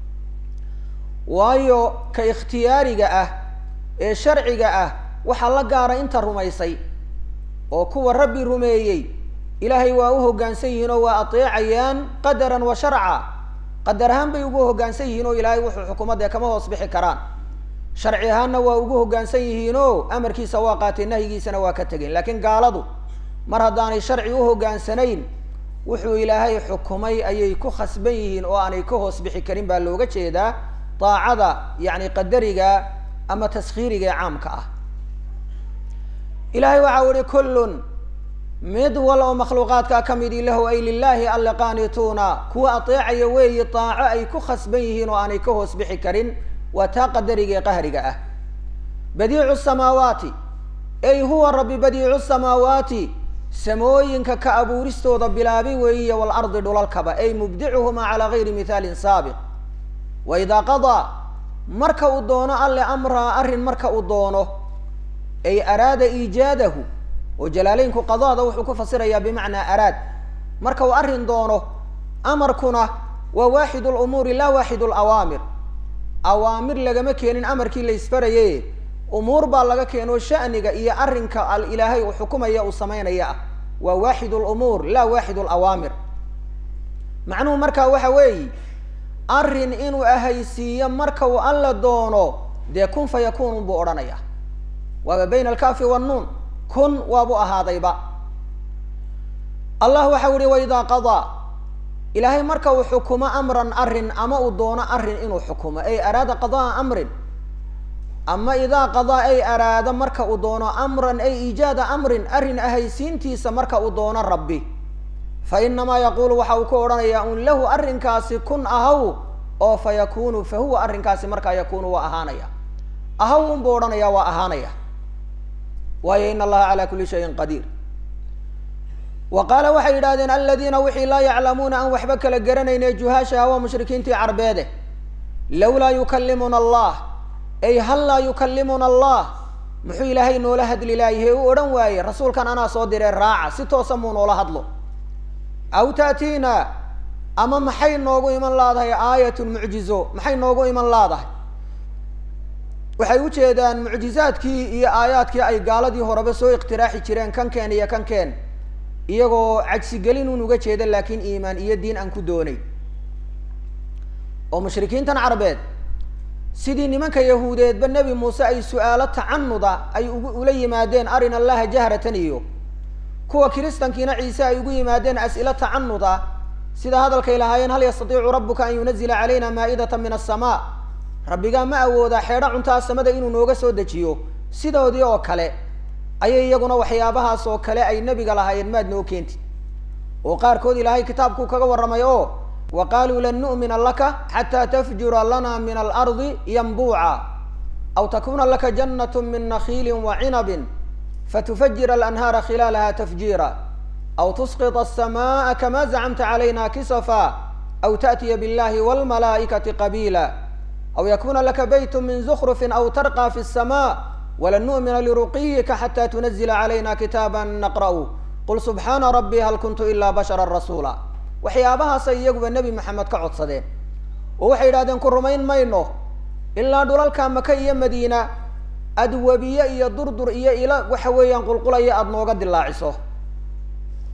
waayo ka ikhtiyaariga ah ee sharciga ah waxaa la gaara inta rumaysay oo kuwa rabbi rumeeyey ilaahay waa u hoggaansan yihiin oo waa ateecayaan qadaran wa sharca qadar ahaan bay ugu hoggaansan yihiin oo ilaahay wuxuu xukuumadee kama hoos bixi karaan sharci ahaanna waa ugu hoggaansan yihiin oo amarkiisa waa qaateen nahyigiisana waa ka tegeen laakiin gaaladu mar haddaanay sharci u hoggaansanayn wuxuu ilaahay xukumay ayay ku khasban yihiin oo aanay ka hoos bixi karin baa looga jeedaa daacada yacni qadariga ama taskhiiriga ee caamka ah ilaahay waxau ihi kullun mid wal oo makhluuqaadkaa ka midi lahu ay lilaahi alle qaanituuna kuwa ateecaya weeyi daaco ay ku khasban yihiin oo aanay ka hoos bixi karin waa taa qadariga ee qahriga ah badiicu samaawaati ay huwa rabbi badiicu samaawaati samooyinka ka abuuristooda bilaabi weeyiya waalardi dhulalkaba ay mubdicuhumaa calaa gayri mithaalin saabiq wa idaa qadaa marka uu doono alle amraa arrin marka uu doono ay araada iijaadahu oo jalaaleynku qadaada wuxuu ku fasirayaa bimacnaa araad marka uu arrin doono amarkuna waa waaxid lumuuri laa waaxid lawaamir awaamir lagama keenin amarkii la isfaraye umuur baa laga keeno shaniga iyo arrinka al ilaahay uu xukumaya uu samaynaya ah waa waaxid lumuur laa waaxid lawaamir macnuhu markaa waxa weeyi arrin inuu ahaysiiyo marka uu alla doono dee kun fa yakuun buu odhanaya waaba bayna alkafi wannuun kun waabuu ahaadayba allah waxau ihi waidaa qadaa ilaahay marka uu xukumo amran arrin ama uu doono arrin inuu xukumo ay araada qadaa amrin ama idaa qadaa ay araada marka uu doono amran ay iijaada amrin arrin ahaysiintiisa marka uu doono rabbi fa inamaa yaquulu waxa uu ku odhanayaa un lahu arrinkaasi kun ahaw oo fa yakunu fa huwa arrinkaasi markaa yakunu waa ahaanaya ahaw unbuu odhanaya waa ahaanaya waayo in allaha calaa kuli shayin qadiir wa qaala waxay yidhahdeen aladiina wixii laa yaclamuuna aan waxba kala garanayne juhaashaha waa mushrikiintii carbeede lawlaa yukallimuna allah ay hal laa yukallimuna allah muxuu ilaahay noola hadli laayahe u odhan waaye rasuulkan anaa soo diree raaca si toosa muu noola hadlo aw taatiina ama maxay noogu iman laadahay aayatun mucjizo maxay noogu iman laadahay waxay ujeedaan mucjizaadkii iyo aayaadkii ay gaaladii horeba soo iqtiraaxi jireen kan keen iyo kan keen iyagoo cagsigelin un uga jeeda laakiin iimaan iyo diin aan ku doonay oo mushrikiintan carbeed sidii nimanka yahuudeedba nebi muuse ay su-aalo tacanuda ay ugu ula yimaadeen arina allaha jahratan iyo kuwa kiristankiina ciise ay ugu yimaadeen as'ilo tacanud ah sida hadalkay lahaayeen hal yastatiicu rabbuka an yunazila calayna maa'idata min asamaa rabbigaa ma awoodaa xeedho cuntaa samada inuu nooga soo dejiyo sidoodii oo kale ayay iyaguna waxyaabahaas oo kale ay nebiga lahaayeen maad noo keentid oo qaarkood ilaahay kitaabkuu kaga warramay oo wa qaaluu lan nu'mina laka xataa tafjura lana min alardi yanbuuca aw takuna laka jannat min nakhiili wa cinabin fatufajira alanhaara khilaalaha tafjiira aw tusqط الsamaءa kama zacmta calayna kisafa aw taأtiya biاllahi wاlmalaa'ikati qabiila aw yakuna laka bayt min zkrfi aw tarqى fi الsmاء walan nu'mina liruqiyika xatى tunazila calayna kitaaba naqra'u qul subxaana rabbi hal kuntu ila bashara rasuula waxyaabahaasay iyaguba nebi maxamed ka codsadeen oo waxay yidhahdeen ku rumayn mayno ilaa dhulalka maka iyo madiina adwabiye iyo durdur iyo ila waxa weeyaan qulqulaya aada nooga dilaaciso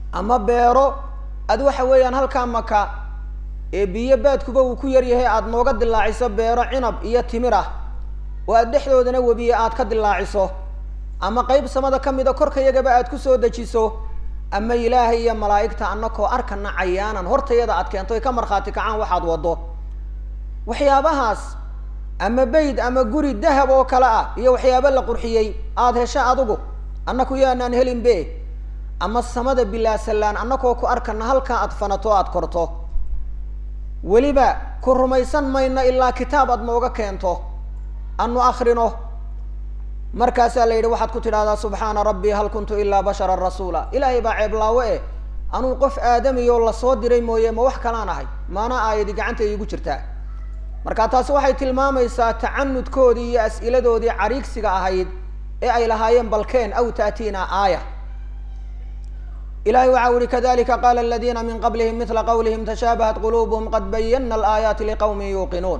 ama beero ad waxa weeyaan halkaa maka ee biyo baadkuba uu ku yaryahay aada nooga dilaaciso beero cinab iyo timir ah oo aad dhexdoodana webiye aad ka dilaaciso ama qeyb samada ka mida korka yagaba aad ku soo dejiso ama ilaahay iyo malaa'igta annakoo arkana cayaanan hortayada aad keento ay ka markhaati kacaan waxaad waddo waxyaabahaas ama beyd ama guri dahab oo kale ah iyo waxyaaba la qurxiyey aada hesho adigu annaku yaanaan helin be ama samada bilaasalaan annakoo ku arkana halkaa aad fanato aad korto weliba ku rumaysan mayno ilaa kitaab aad nooga keento anu akrino markaasaa la yidhi waxaad ku tidhahdaa subxaana rabbii hal kuntu ilaa basharan rasuula ilaahay baa ceeblaawo eh anuu qof aadamiyoo lasoo diray mooye ma wax kalaan ahay maana aayadi gacanta iigu jirtaa marka taasi waxay tilmaamaysaa tacanudkoodii iyo as'iladoodii cariigsiga ahayd ee ay lahaayeen balkeen aw taatiina aaya ilahay waxa uhi kadalika qala aladina min qablihim mila qawlihim tashaabahat qulubuhum qad bayana alaayaati liqawmin yuuqinuun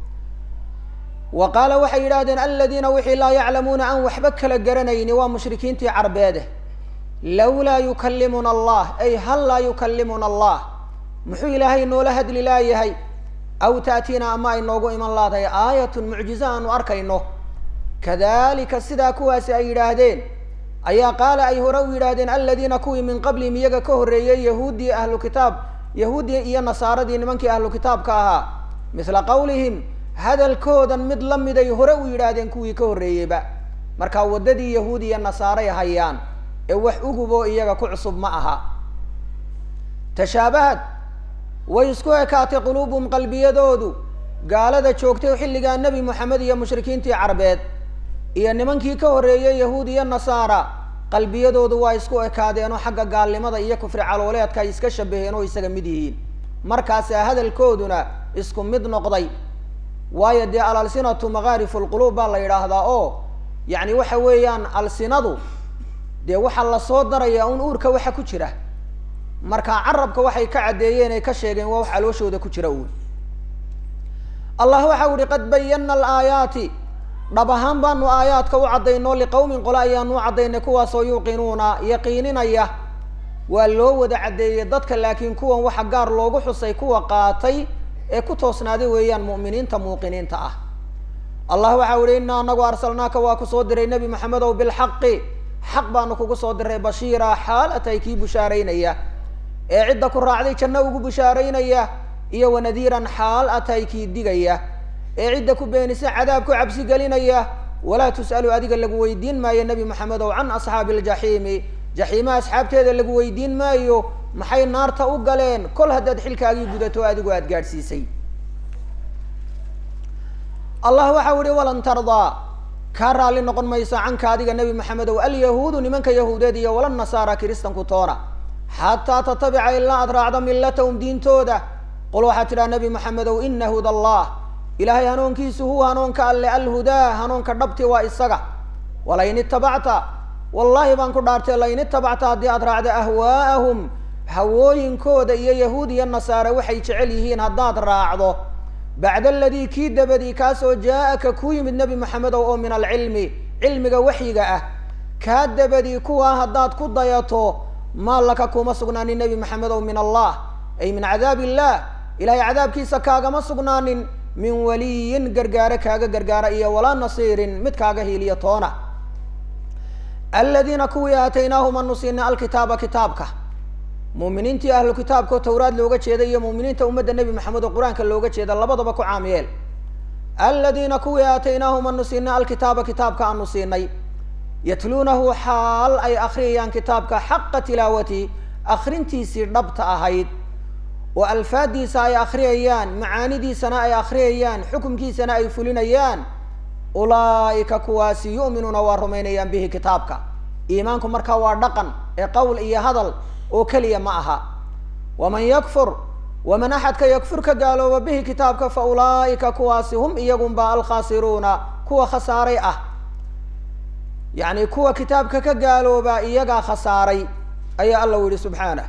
wa qaala waxay yidhahdeen aladiina wixii laa yaclamuuna aan waxba kala garanayni waa mushrikiintii carbeede lawlaa yukalimuna allah ay hal laa yukalimuna allah muxuu ilaahay noola hadli laayahay aw taatiina ama ay noogu iman laadahay aayatun mucjize aanu arkayno kadalika sidaa kuwaasi ay yidhaahdeen ayaa qaala ay hore u yidhaahdeen aladiina kuwii min qablihim iyaga ka horreeyey yahuuddii ahlu kitaab yahuuddii iyo nasaaradii nimankii ahlu kitaabka ahaa mithla qawlihim hadalkoodan mid la miday hore u yidhaahdeen kuwii ka horreeyeyba markaa waddadii yahuud iyo nasaaray hayaan ee wax uguboo iyaga ku cusub ma aha tashaabahad way isku ekaatay quluubuhum qalbiyadoodu gaalada joogtay xilligaa nebi moxamed iyo mushrikiintii carbeed iyo nimankii ka horreeyey yahuud iyo nasaara qalbiyadoodu waa isku ekaadeenoo xagga gaalnimada iyo kufri calooleedka ay iska shabaheen oo isaga mid yihiin markaasaa hadalkooduna isku mid noqday waayo dee alalsinatu makaarifu lquluub baa la yidhaahdaa oo yacni waxa weeyaan alsinadu dee waxaa lasoo darayaa un uurka waxa ku jira marka carabka waxay ka caddeeyeen ay ka sheegeen waa wax calooshooda ku jira uun allah waxa u ihi qad bayana alaayaati dhab ahaan baanu aayaadka u caddaynoo liqawmin qole ayaanu u caddaynay kuwaasoo yuuqinuuna yaqiininaya waa loo wada caddeeyey dadka laakiin kuwan waxa gaar loogu xusay kuwa qaatay ee ku toosnaaday weeyaan mu'miniinta muuqiniinta ah allah waxa u ihi inaa anagu arsalnaaka waa ku soo diray nebi maxamedow bilxaqi xaq baanu kugu soo diray bashiira xaal atay kii bushaaraynaya ee cidda ku raacday janno ugu bushaaraynaya iyo wanadiiran xaal atay kii digaya ee cidda ku beenisa cadaab ku cabsi gelinaya walaa tus'alu adiga lagu weydiin maayo nebi maxamedow can asxaabi aljaxiimi jaxiima asxaabteeda lagu weydiin maayo maxay naarta u galeen kol haddaad xilkaagii gudato adigu aada gaadhsiisay allah waxa u ihi walan tardaa kaa raalli noqon mayso canka adiga nebi maxamedow alyahuudu nimanka yahuudeed iyo wala nasaara kiristanku toona xataa tatabica ilaa aad raacdo millatahum diintooda qul waxaad tidhaha nebi maxamedow ina huda allah ilaahay hanuunkiisu huwa hanuunka alle alhudaa hanuunka dhabti waa isaga walain itabacta wallahi baan ku dhaartay lain itabacta haddii aad raacdo ahwaa'ahum hawooyinkooda iyo yahuud iyo nasaare waxay jecel yihiin haddaad raacdo bacda aladii kii dabadii kaasoo jaa-aka ku yimid nebi maxamedow oo min alcilmi cilmiga waxyiga ah kaa dabadii kuwaa haddaad ku dayato maa laka kuma sugnaanin nebi maxamedow min allah ay min cadaab illah ilahay cadaabkiisa kaagama sugnaanin min waliyin gargaare kaaga gargaara iyo walaa nasiirin mid kaaga hiiliyo toona aladiina kuwii aataynaahum anu siinay alkitaaba kitaabka muuminiintii ahlu kitaabkao tawraad looga jeeda iyo muuminiinta ummadda nebi maxamed oo qur-aanka looga jeeda labadaba ku caamiyeel aladiina kuwii aataynaahum anu siinay alkitaaba kitaabka anu siinay yatluunahu xaal ay akriyayaan kitaabka xaqa tilaawati akrintiisii dhabta ahayd oo alfaadiisa ay akriyayaan macaanidiisana ay akriyayaan xukumkiisana ay fulinayaan ulaa'ika kuwaasi yu'minuuna waa rumaynayaan bihi kitaabka iimaanku markaa waa dhaqan ee qowl iyo hadal oo keliya ma aha waman yakfur waman axadka yakfur ka gaalooba bihi kitaabka fa ulaa'ika kuwaasi hum iyagunba alkhaasiruuna kuwa khasaaray ah yacni kuwa kitaabka ka gaalooba iyagaa khasaaray ayaa alla u yihi subxaanah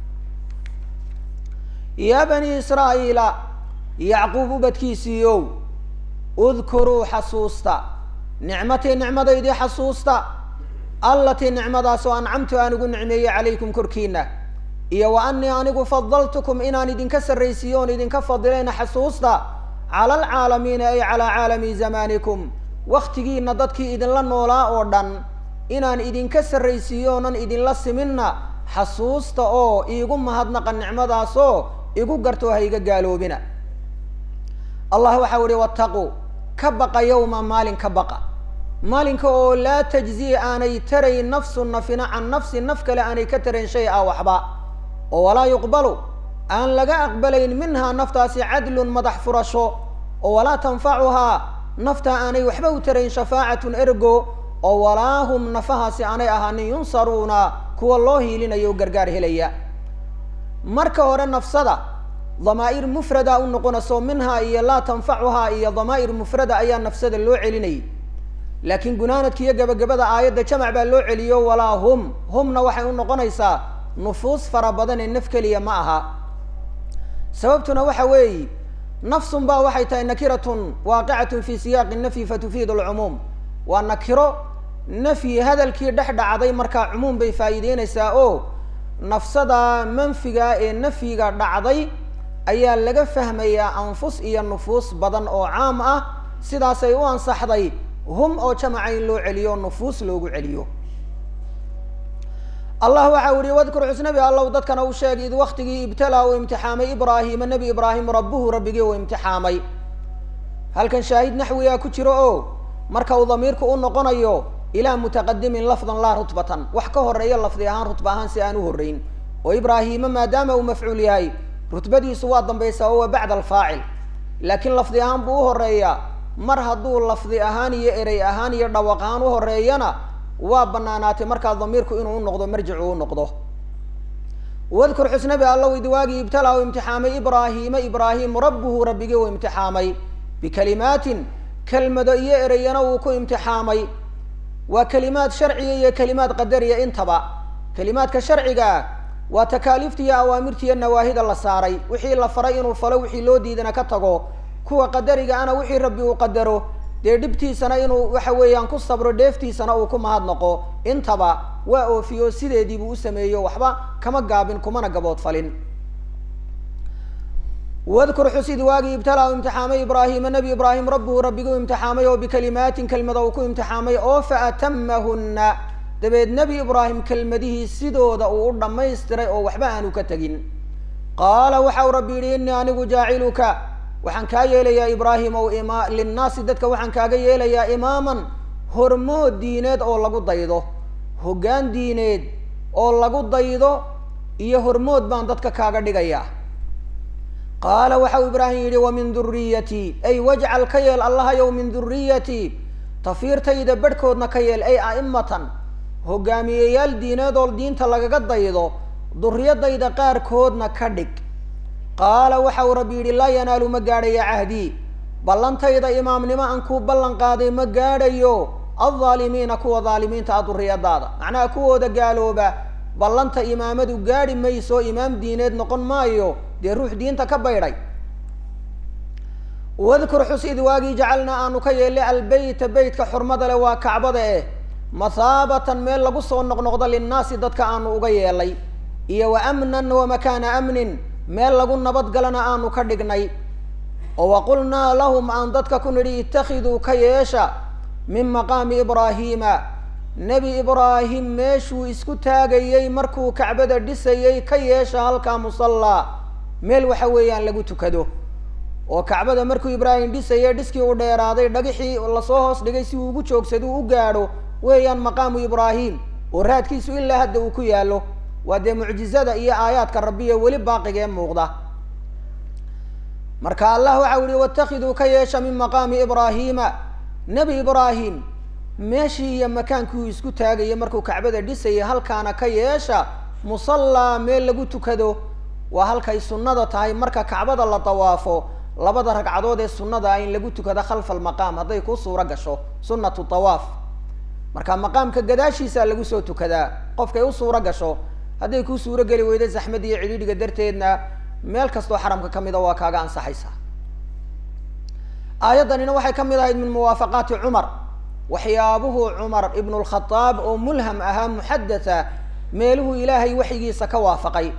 yaa bani israa'iila yacquub ubadkiisiiyow udkuruu xasuusta nicmatii nicmadaydii xasuusta allatii nicmadaasoo ancamtu aan ugu nicmeeyey calaykum korkiina iyo wa anii anigu fadaltukum inaan idinka sarraysiiyo oon idinka fadilayna xasuusta cala alcaalamiina ay calaa caalami zamaanikum waktigiina dadkii idinla noolaa oo dhan inaan idinka sarraysiiyo oonan idinla siminna xasuusta oo iigu mahadnaqa nicmadaasoo igu gartoo ha iga gaaloobina allah waxau ihi wattaquu ka baqa yowma maalin ka baqa maalinka oo laa tajzi aanay tarayn nafsu nafina can nafsi naf kale aanay ka tarayn shay a waxba oo walaa yuqbalu aan laga aqbalayn minhaa naftaasi cadlun madax furasho oo walaa tanfacuhaa naftaa aanay waxba u tarayn shafaacatun ergo oo walaa hum nafahaasi aanay ahaanin yunsaruuna kuwa loo hiilinayo o gargaar helaya marka hore nafsada damaa'ir mufrada u noqonayso minhaa iyo laa tanfacuhaa iyo damaa'ir mufrada ayaa nafsada loo celinayay laakiin gunaanadka iyo gabagabada aayadda jamac baa loo celiyo walaa hum humna waxay u noqonaysaa nufuus fara badan ee naf keliya ma aha sababtuna waxa weeyi nafsun baa waxay tahay nakiratun waaqicatun fi siyaaqi nafyi fatufiid alcumuum waa nakiro nafyi hadalkii dhex dhacday markaa cumuum bay faa'iideynaysaa oo nafsada manfiga ee nafyiga dhacday ayaa laga fahmayaa anfus iyo nufuus badan oo caam ah sidaasay u ansaxday hum oo jamaca in loo celiyo nufuus loogu celiyo allah waxa u yihi wadkur xusnabi allow dadkana u sheeg id waktigii ibtalaa uu imtixaamay ibraahima nebi ibraahim rabbuhu rabbigii uu imtixaamay halkan shaahid naxwigaa ku jiro oo marka uu damiirku u noqonayo ilaa mutaqadimin lafdan laa rutbatan wax ka horeeya lafdi ahaan rutba ahaan si aan u horreyn oo ibraahima maadaama uu mafcuul yahay rutbadiisu waa dambaysaa oo waa bacda alfaacil laakiin lafdi ahaan buu u horeeyaa mar hadduu lafdi ahaan iyo erey ahaan iyo dhawaq ahaan u horeeyana waa banaanaatay markaa damiirku inuu u noqdo marjicu u noqdo wadkur xusnabi allow idwaagii ibtalaa u imtixaamay ibraahiima ibraahim rabbuhu rabbigii uu imtixaamay bikalimaatin kelmado iyo ereyana uu ku imtixaamay waa kelimaad sharciga iyo kelimaad qadariya intaba kelimaadka sharciga ah waa takaaliifta iyo awaamirta iyo nawaahida la saaray wixii la faray inuu falo wixii loo diidana ka tago kuwa qadariga ana wixii rabbi uu qadaro dee dhibtiisana inuu waxa weeyaan ku sabro dheeftiisana uu ku mahadnaqo intaba waa oofiyo sideediibuu u sameeyo waxba kama gaabin kumana gaboodfalin wadkur xusid waagii ibtalaa u imtixaamay ibraahima nebi ibraahim rabbuhu rabbiguu imtixaamay oo bikalimaatin kelmada uu ku imtixaamay oo fa atamahunna dabeed nebi ibraahim kelmadihii sidooda uu u dhammaystiray oo waxba aanu ka tegin qaala waxa uu rabbi yidhi innii anigu jaaciluka waxaan kaa yeelayaa ibraahim ow ima linnaasi dadka waxaan kaaga yeelayaa imaaman hormood diineed oo lagu daydo hoggaan diineed oo lagu daydo iyo hormood baan dadka kaaga dhigayaa qaala waxa uu ibraahim yidhi wa min duriyatii ay wajcal ka yeel allahayow min duriyatii tafiirtayda barhkoodna ka yeel ay a'imatan hogaamiyeyaal diineed oo diinta lagaga daydo duriyadayda qaarkoodna ka dhig qaala waxa uu rabbi yidhi laa yanaalu ma gaadhaya cahdii ballantayda imaamnimo aan kuu ballan qaaday ma gaadhayo aldaalimiina kuwa daalimiinta ah duriyadaada macnaha kuwooda gaalooba ballanta imaamadu gaadhi mayso imaam diineed noqon maayo dee ruux diinta ka baydhay wadkur xus id waagii jacalnaa aanu ka yeelay albeyta beytka xurmada leh waa kacbada eh mathaabatan meel lagu soo noqnoqdo linnaasi dadka aanu uga yeelay iyo wa amnan wa makaana amnin meel lagu nabadgalana aanu ka dhignay oo waqulnaa lahum aan dadka ku nidhi ittakhiduu ka yeesha min maqaami ibraahiima nebi ibraahim meeshuu isku taagayey markuu kacbada dhisayey ka yeesha halkaa musallaa meel waxa weeyaan lagu tukado oo kacbada markuu ibraahim dhisayey dhiskii u dheeraaday dhagixii lasoo hoos dhigay si uu ugu joogsaduu u gaadho weeyaan maqaamu ibraahim oo raadkiisu ilaa hadda uu ku yaallo waa dee mucjizada iyo aayaadka rabbiya weli baaqigee muuqda marka allah waxau yihi watakiduu ka yeesha min maqaami ibraahiima nebi ibraahim meeshii iyo makaankii uu isku taagayay markuu kacbada dhisayay halkaana ka yeesha musallaa meel lagu tukado waa halkay sunnada tahay marka kacbada la dawaafo labada ragcadood ee sunnada ah in lagu tukado khalfa almaqaam hadday kuu suuro gasho sunnatu tawaaf marka maqaamka gadaashiisaa lagu soo tukadaa qofkay u suuro gasho hadday kuu suuro geli weydo zaxmad iyo cidhiidhiga darteedna meel kastoo xaramka ka mida waa kaaga ansaxaysaa aayaddanina waxay ka mid ahayd min muwaafaqaati cumar waxyaabuhu cumar ibnu lkhadaab oo mulham ahaa muxadatha meeluhu ilaahay waxyigiisa ka waafaqay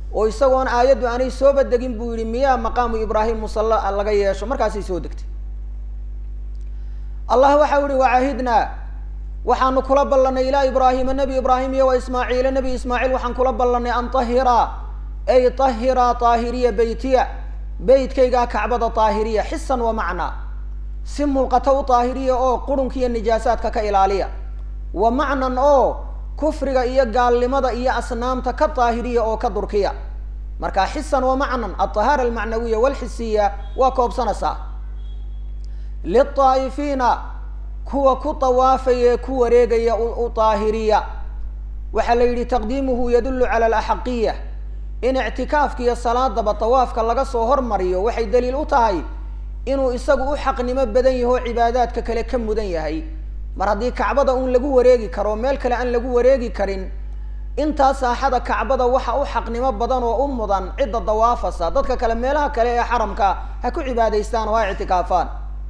oo isagoon aayaddu aanay sooba degin buu yihi miyaa maqaamu ibraahim musalla laga yeesho markaasay soo degtay allah waxau yihi wacahidnaa waxaanu kula ballanay ilaa ibraahima nebi ibraahim iyo wa ismaaciila nebi ismaaciil waxaan kula ballanay an tahiraa ay tahiraa taahiriya beytiya beytkaygaa kacbada taahiriya xisan wa macnaa si muuqato u taahiriya oo qurunka iyo nijaasaadka ka ilaaliya wa macnan oo kufriga iyo gaalnimada iyo asnaamta ka daahiriya oo ka durkiya marka xisan wa macnan alطahaara almacnawiya walxisiya waa koobsanaysaa liلطaa'ifiina kuwa ku tawaafaya ee ku wareegaya u daahiriya waxaa la yidhi taqdiimuhu yadulu cala alaxaqiya in ictikaafka iyo salaadaba tawaafka laga soo hormariyo waxay daliil u tahay inuu isagu u xaqnimo badan yaho cibaadaadka kale ka mudan yahay mar haddii kacbada uun lagu wareegi karo meel kale aan lagu wareegi karin intaa saaxada kacbada waxa u xaqnimo badan oo u mudan cidda dawaafasa dadka kale meelaha kale ee xaramka ha ku cibaadaystaan oo ha ictikaafaan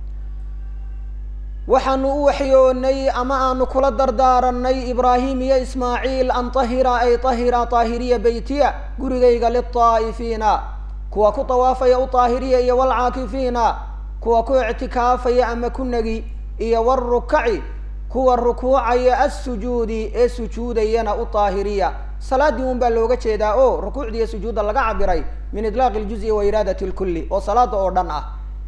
waxaanu u waxyoonay ama aanu kula dardaaranay ibraahim iyo ismaaciil an tahira ay tahira taahiriya beytiya gurigayga litaa'ifiina kuwa ku tawaafaya u taahiriya iyo walcaakifiina kuwa ku ictikaafaya ama ku negi iyo warukaci kuwa rukuucaya assujuudi ee sujuudayana u taahiriya salaaddii un baa looga jeedaa oo rukuucda iyo sujuudda laga cabiray min idlaaqi ljuzi wa iraadati lkulli oo salaada oo dhan ah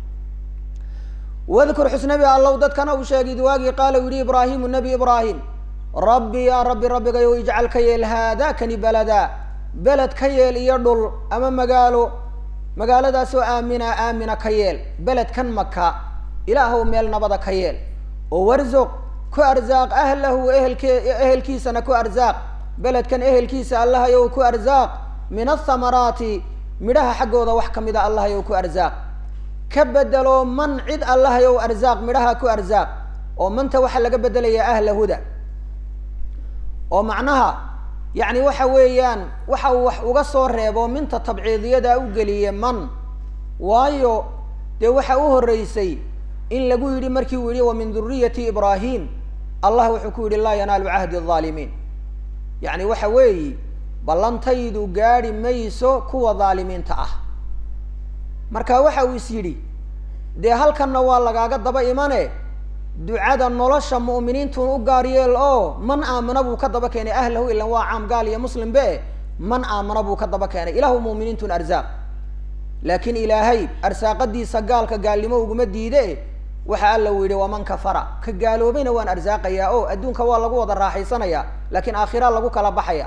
wadkur xusnabi allow dadkana uu sheegay id waagii qaala u yihi ibraahimu nebi ibraahim rabbi yaa rabbi rabbigayow ijcal ka yeel haada kani beleda beled ka yeel iyo dhul ama magaalo magaaladaasoo aamina aamina ka yeel beledkan maka ilaahow meel nabada ka yeel oo warzuq ku arsaaq ahlahu ehelke ehelkiisana ku arsaaq beledkan ehelkiisa allahayow ku arsaaq min athamaraati midhaha xaggooda wax ka mida allahayow ku arsaaq ka bedelo man cid allahayow arsaaq midhaha ku arsaaq oo manta waxaa laga bedelayaa ahla huda oo macnaha yacni waxa weeyaan waxa uu wax uga soo reebo minta tabciidiyada u geliye man waayo dee waxa u horreysay in lagu yidhi markii uu yihi wa min duriyati ibraahim allah wuxuu ku yidhi laa yanaalu cahdi alظaalimiin yacni waxa weeyi ballantaydu gaadhi mayso kuwa dhaalimiinta ah marka waxa uu is yidhi dee halkanna waa lagaaga daba imane ducada nolosha mu'miniintun u gaar yeel oo man aamana buu ka daba keenay ahlahu ilan waa caam gaal iyo muslim be man aamana buu ka daba keenay ilahu mu'miniintun arsaaq laakiin ilaahay arsaaqadiisa gaalka gaalnimo uguma diide waxa alla uu yidhi waman kafara ka gaaloobayna waan arsaaqayaa o adduunka waa lagu wada raaxaysanaya laakiin aakhira lagu kala baxaya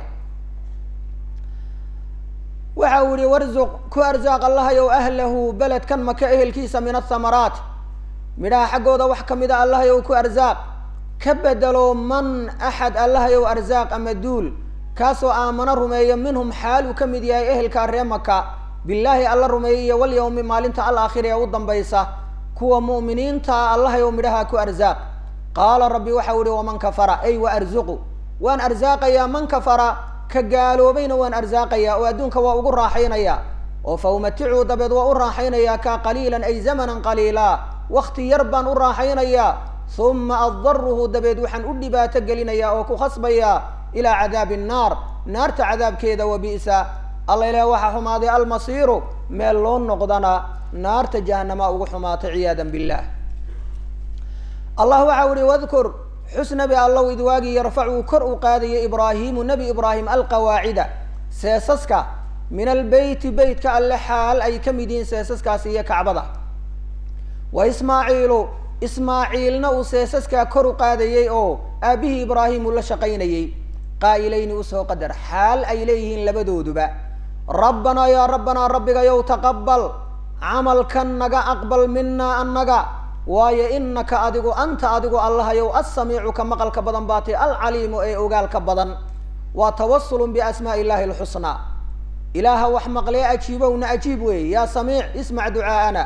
waxa uu yihi warzuq ku arsaaq allahayow ahlahu beledkan maka ehelkiisa min athamaraat midhaha xaggooda wax ka mida allahayow ku arsaaq ka bedelo man axad allahayow arsaaq ama duul kaasoo aamano rumeeyo minhum xaal uu ka mid yahay ehelkaa ree maka billaahi alla rumeeyey iyo walyawmi maalinta alaakhira ee u dambaysa kuwa mu'miniinta allahayow midhaha ku arsaaq qaala rabbi waxau yihi waman kafara ay wa arzuqu waan arsaaqayaa man kafara ka gaaloobayna waan arsaaqayaa oo adduunka waa ugu raaxaynayaa oo fa umaticuu dabeed waa u raaxaynayaa kaa qaliilan ay zamanan qaliila wakti yar baan u raaxaynayaa uma addaruhu dabeed waxaan u dhibaato gelinayaa oo ku khasbayaa ilaa cadaabi nnaar naarta cadaabkeeda wa bi'sa alla ilaah waxaa xumaaday almasiiru meel loo noqdana naarta jahanama ugu xumaatay ciyaada billah allah waxau ihi wadkur xus nabi allow id waagii yarfacuu kor u qaadaya ibraahimu nebi ibraahim alqawaacida seesaska min albeyti beytka alle xaal ay ka mid yihiin seesaskaasi iyo kacbada wa ismaaciilu ismaaciilna uu seesaskaa kor u qaadayey oo aabbihii ibraahim uu la shaqaynayey qaa'ilayni usoo qadar xaal ay leeyihiin labadooduba rabbanaa yaa rabbanaa rabbigayow taqabal camalkan naga aqbal minaa annaga waayo inaka adigu anta adigu allahayow assamiicu ka maqalka badan baatay alcaliimu ee ogaalka badan waa tawasulun biasmaa'i illahi alxusnaa ilaaha wax maqlee ajiibowna ajiib weeye yaa samiic ismac ducaa'ana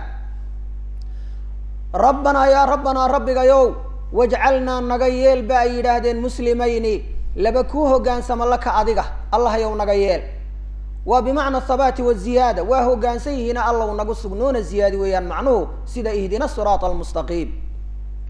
rabbanaa yaa rabbanaa rabbigayow wajcalnaa naga yeel ba ay yidhaahdeen muslimayni laba kuu hoggaansama laka adiga allahayow naga yeel waa bimacna athabaati waziyaada waa hoggaansan yihiina allow nagu sugnoona ziyaadi weeyaan macnuhu sida ihdina siraata almustaqiim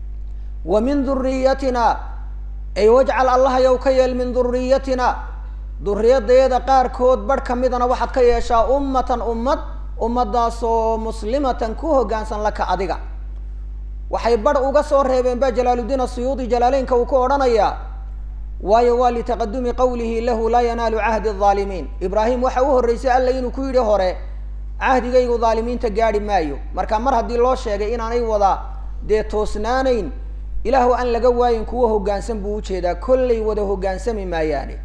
wa min duriyatina ay wajcal allahayow ka yeel min duriyatina duriyadayada qaarkood barh ka midana waxaad ka yeeshaa ummatan ummad ummadaasoo muslimatan ku hoggaansan laka adiga waxay barh uga soo reebeen ba jalaaluddiin asuyuudi jalaaleynka uu ku odhanayaa waayo waa litaqadumi qawlihi lahu laa yanaalu cahdi alظaalimiin ibraahim waxa u horreysay alla inuu ku yidhi hore cahdigaygu dhaalimiinta gaadhi maayo marka mar haddii loo sheegay inaanay wada dee toosnaanayn ilaahu aan laga waayin kuwa hoggaansan buu ujeedaa kollay wada hoggaansami maayaane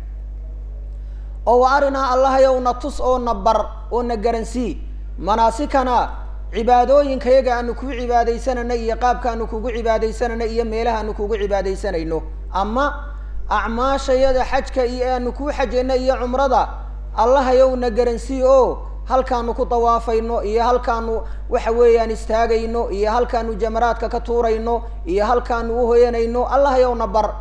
oo wa arinaa allahayow na tus oo na bar oo na garansii manaasikana cibaadooyinkayaga aanu kugu cibaadaysanayno iyo qaabkaanu kugu cibaadaysanayno iyo meelaha aanu kugu cibaadaysanayno ama acmaashayada xajka iyo aanu kuu xajayno iyo cumrada allahayow na garansii oo halkaanu ku dawaafayno iyo halkaanu waxa weeyaan istaagayno iyo halkaanu jamaraadka ka tuurayno iyo halkaanu uhoyanayno allahayow na bar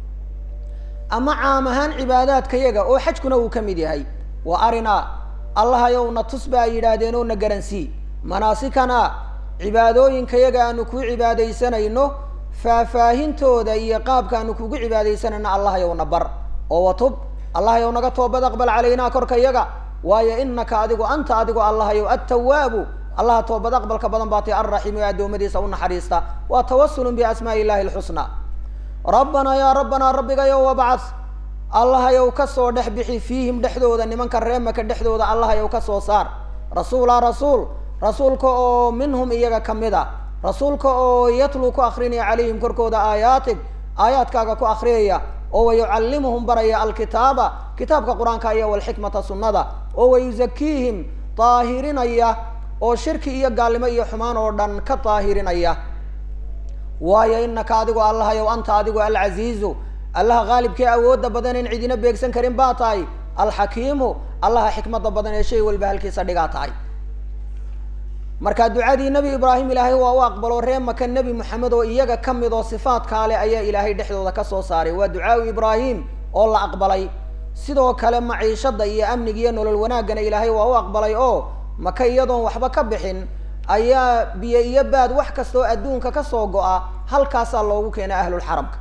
ama caam ahaan cibaadaadkayaga oo xajkuna uu ka mid yahay wa arinaa allahayow na tus ba ay yidhaahdeen oo na garansii manaasikana cibaadooyinkayaga aanu kuu cibaadaysanayno faahfaahintooda iyo qaabkaanu kugu cibaadaysanayno allahayow na bar oo watub allahayow naga toobad aqbal calaynaa korka yaga waayo inaka adigu anta adigu allahayow attawaabu allaha toobad aqbalka badan baa tay alraximu ee addoommadiisa u naxariista waa tawasulun biasmaa'i illahi alxusnaa rabbanaa yaa rabbanaa rabbigayow wabcad allahayow kasoo dhex bixi fiihim dhexdooda nimanka reemaka dhexdooda allahayow kasoo saar rasuulaa rasuul rasuulka oo minhum iyaga ka mid a rasuulka oo yatluu ku akrinaya calayhim korkooda aayaatig aayaadkaaga ku akriyaya oo wayucallimuhum baraya alkitaaba kitaabka qur-aanka iyo walxikmata sunnada oo wayuzakiihim daahirinaya oo shirki iyo gaalnimo iyo xumaan oo dhan ka daahirinaya waayo inaka adigu allahayow anta adigu alcaziizu allaha qaalibkee awoodda badan in cidina beegsan karin baa tahay alxakiimu allaha xikmadda badan ee shay walba halkiisa dhigaa tahay marka ducadii nebi ibraahim ilaahay waa u aqbalo ree maka nebi moxamed oo iyaga ka mid oo sifaadkaa leh ayaa ilaahay dhexdooda kasoo saaray waa ducaau ibraahim oo la aqbalay sidoo kale maciishada iyo amniga iyo nolol wanaaggana ilaahay waa u aqbalay oo maka iyadoon waxba ka bixin ayaa biyo iyo baad wax kastoo adduunka kasoo go-a halkaasaa loogu keenay ahlulxaramka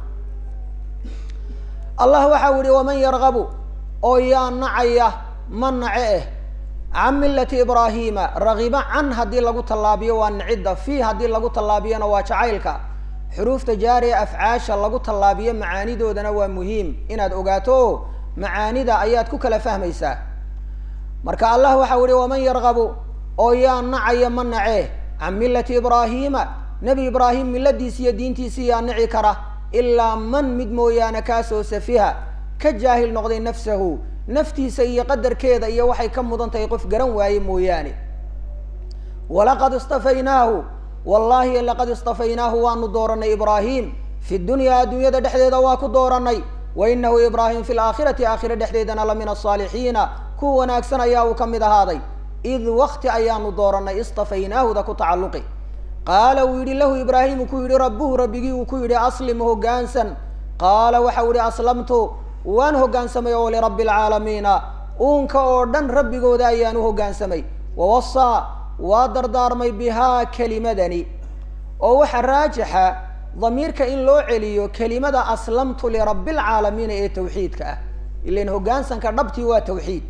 allah waxau yihi waman yargabu oo yaa nacaya ma nace eh can millati ibraahima ragiba can haddii lagu tallaabiyo waa nicidda fii haddii lagu tallaabiyona waa jacaylka xuruufta jaariya afcaasha lagu tallaabiyo macaanidoodana waa muhiim inaad ogaato o macaanida ayaad ku kala fahmaysaa marka allah waxau yihi waman yargabu oo yaa nacaya ma nace can millati ibraahima nebi ibraahim milladiisi iyo diintiisi yaa nici kara ilaa man mid mooyaane kaasoo safiha ka jaahil noqday nafsahu naftiisa iyo qadarkeeda iyo waxay ka mudan tahay qof garan waaye mooyaane walaqad istafaynaahu wallaahi laqad istafaynaahu waanu dooranay ibraahim fi dunyaa adduunyada dhexdeeda waa ku dooranay wa inahu ibraahim fi laakhirati aakhira dhexdeedana la min asaalixiina kuwa wanaagsan ayaa uu ka mid ahaaday id wakti ayaanu dooranay istafaynaahuda ku tacalluqi qaala uu yidhi lahu ibraahimu ku yidhi rabbuhu rabbigii uu ku yidhi aslim hoggaansan qaala waxau yihi aslamtu waan hoggaansamay oo lirabbi alcaalamiina uunka oo dhan rabbigooda ayaan u hoggaansamay wawasaa waa dardaarmay bihaa kelimadani oo waxaa raajixa damiirka in loo celiyo kelimada aslamtu lirabbi alcaalamiina ee tawxiidka ah ilan hoggaansanka dhabtii waa tawxiid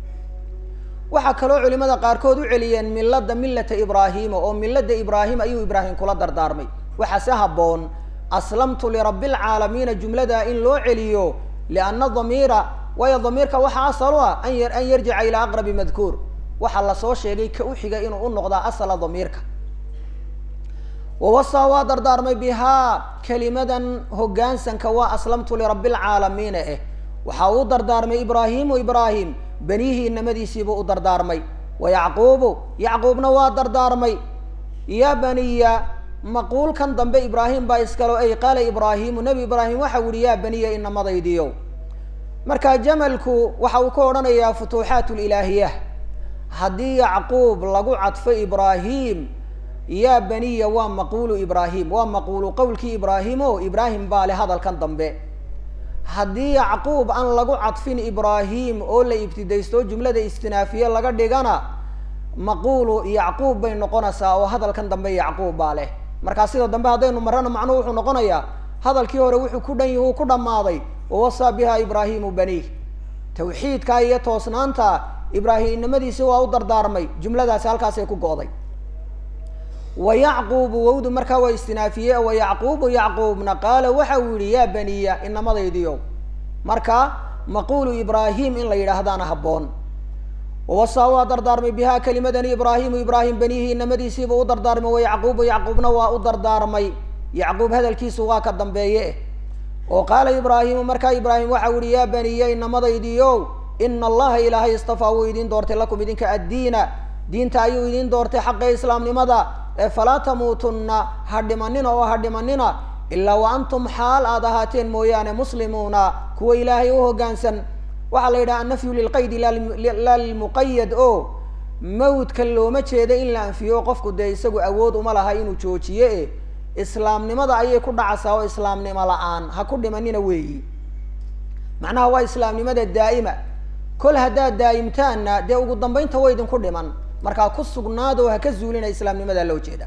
waxaa kaloo culimada qaarkood u celiyeen milada millata ibraahima oo milada ibraahim ayuu ibraahim kula dardaarmay waxaa se habboon aslamtu lirabbi alcaalamiina jumlada in loo celiyo lianna damiira waayo damiirka waxaa asal u ah an y an yarjica ilaa aqrabi madkuur waxaa lasoo sheegay ka uxiga inuu u noqdaa asala damiirka wawasaa waa dardaarmay bihaa kelimadan hoggaansanka waa aslamtu lirabbi alcaalamiina eh waxaa uu dardaarmay ibraahimu ibraahim benihii inamadiisiibuu u dardaarmay wa yacquubu yacquubna waa dardaarmay ya baniya maquulkan dambe ibraahim baa iskalo ay qaala ibraahimu nebi ibraahim waxau yihi yaa baniya inamadaydiyo marka jamalku waxa uu ka odhanayaa futuuxaat lilaahiya haddii yacquub lagu cadfo ibraahim yaa baniya waa maquulu ibraahim waa maquulu qowlkii ibraahim o ibraahim baa le hadalkan dambe haddii yacquub aan lagu cadfin ibraahim oo la ibtidaysto jumlada istinaafiye laga dhigana maquulu yacquub bay noqonaysaa oo hadalkan dambe yacquub baa leh markaa sida dambe haddaynu marana macnuhu wuxuu noqonayaa hadalkii hore wuxuu ku dhan yihi uu ku dhammaaday wawasaa biha ibraahimu baniih tawxiidka iyo toosnaanta ibraahimnimadiisi waa u dardaarmay jumladaasi halkaasay ku go'day wa yacquubu wowdu markaa waa istinaafiyey wa yacquubu yacquubna qaala waxa uu yihi yaa baniya inamadaydiyo marka maquulu ibraahim in la yidhaahdaana habboon wawasaa waa dardaarmay bihaa kelimadani ibraahimu ibraahim benihi inamadiisiiba u dardaarmay wa yacquubu yacquubna waa u dardaarmay yacquub hadalkiisu waa ka dambeeye oo qaala ibraahimu markaa ibraahim waxa u yihi yaa baniya inamadaydiyo ina allaha ilaahay istafaa wuu idin doortay lakum idinka addiina diinta ayuu idin doortay xaqa islaamnimada ee falaa tamuutunna ha dhimanina oo ha dhimanina ilaa wa antum xaal aad ahaateen mooyaane muslimuuna kuwa ilaahay u hoggaansan waxaa la yidhaha annafyu lilqaydi laa lilmuqayad o mawdka looma jeeda in la anfiyo qofku dee isagu awood uma laha inuu joojiye e islaamnimada ayay ku dhacaysaa oo islaamnimo la-aan ha ku dhimanina weeyi macnaha waa islaamnimada daa'ima kol haddaad daa'imtaanna dee ugu dambaynta way idinku dhiman markaa ku sugnaado ha ka zuulina islaamnimada loo jeeda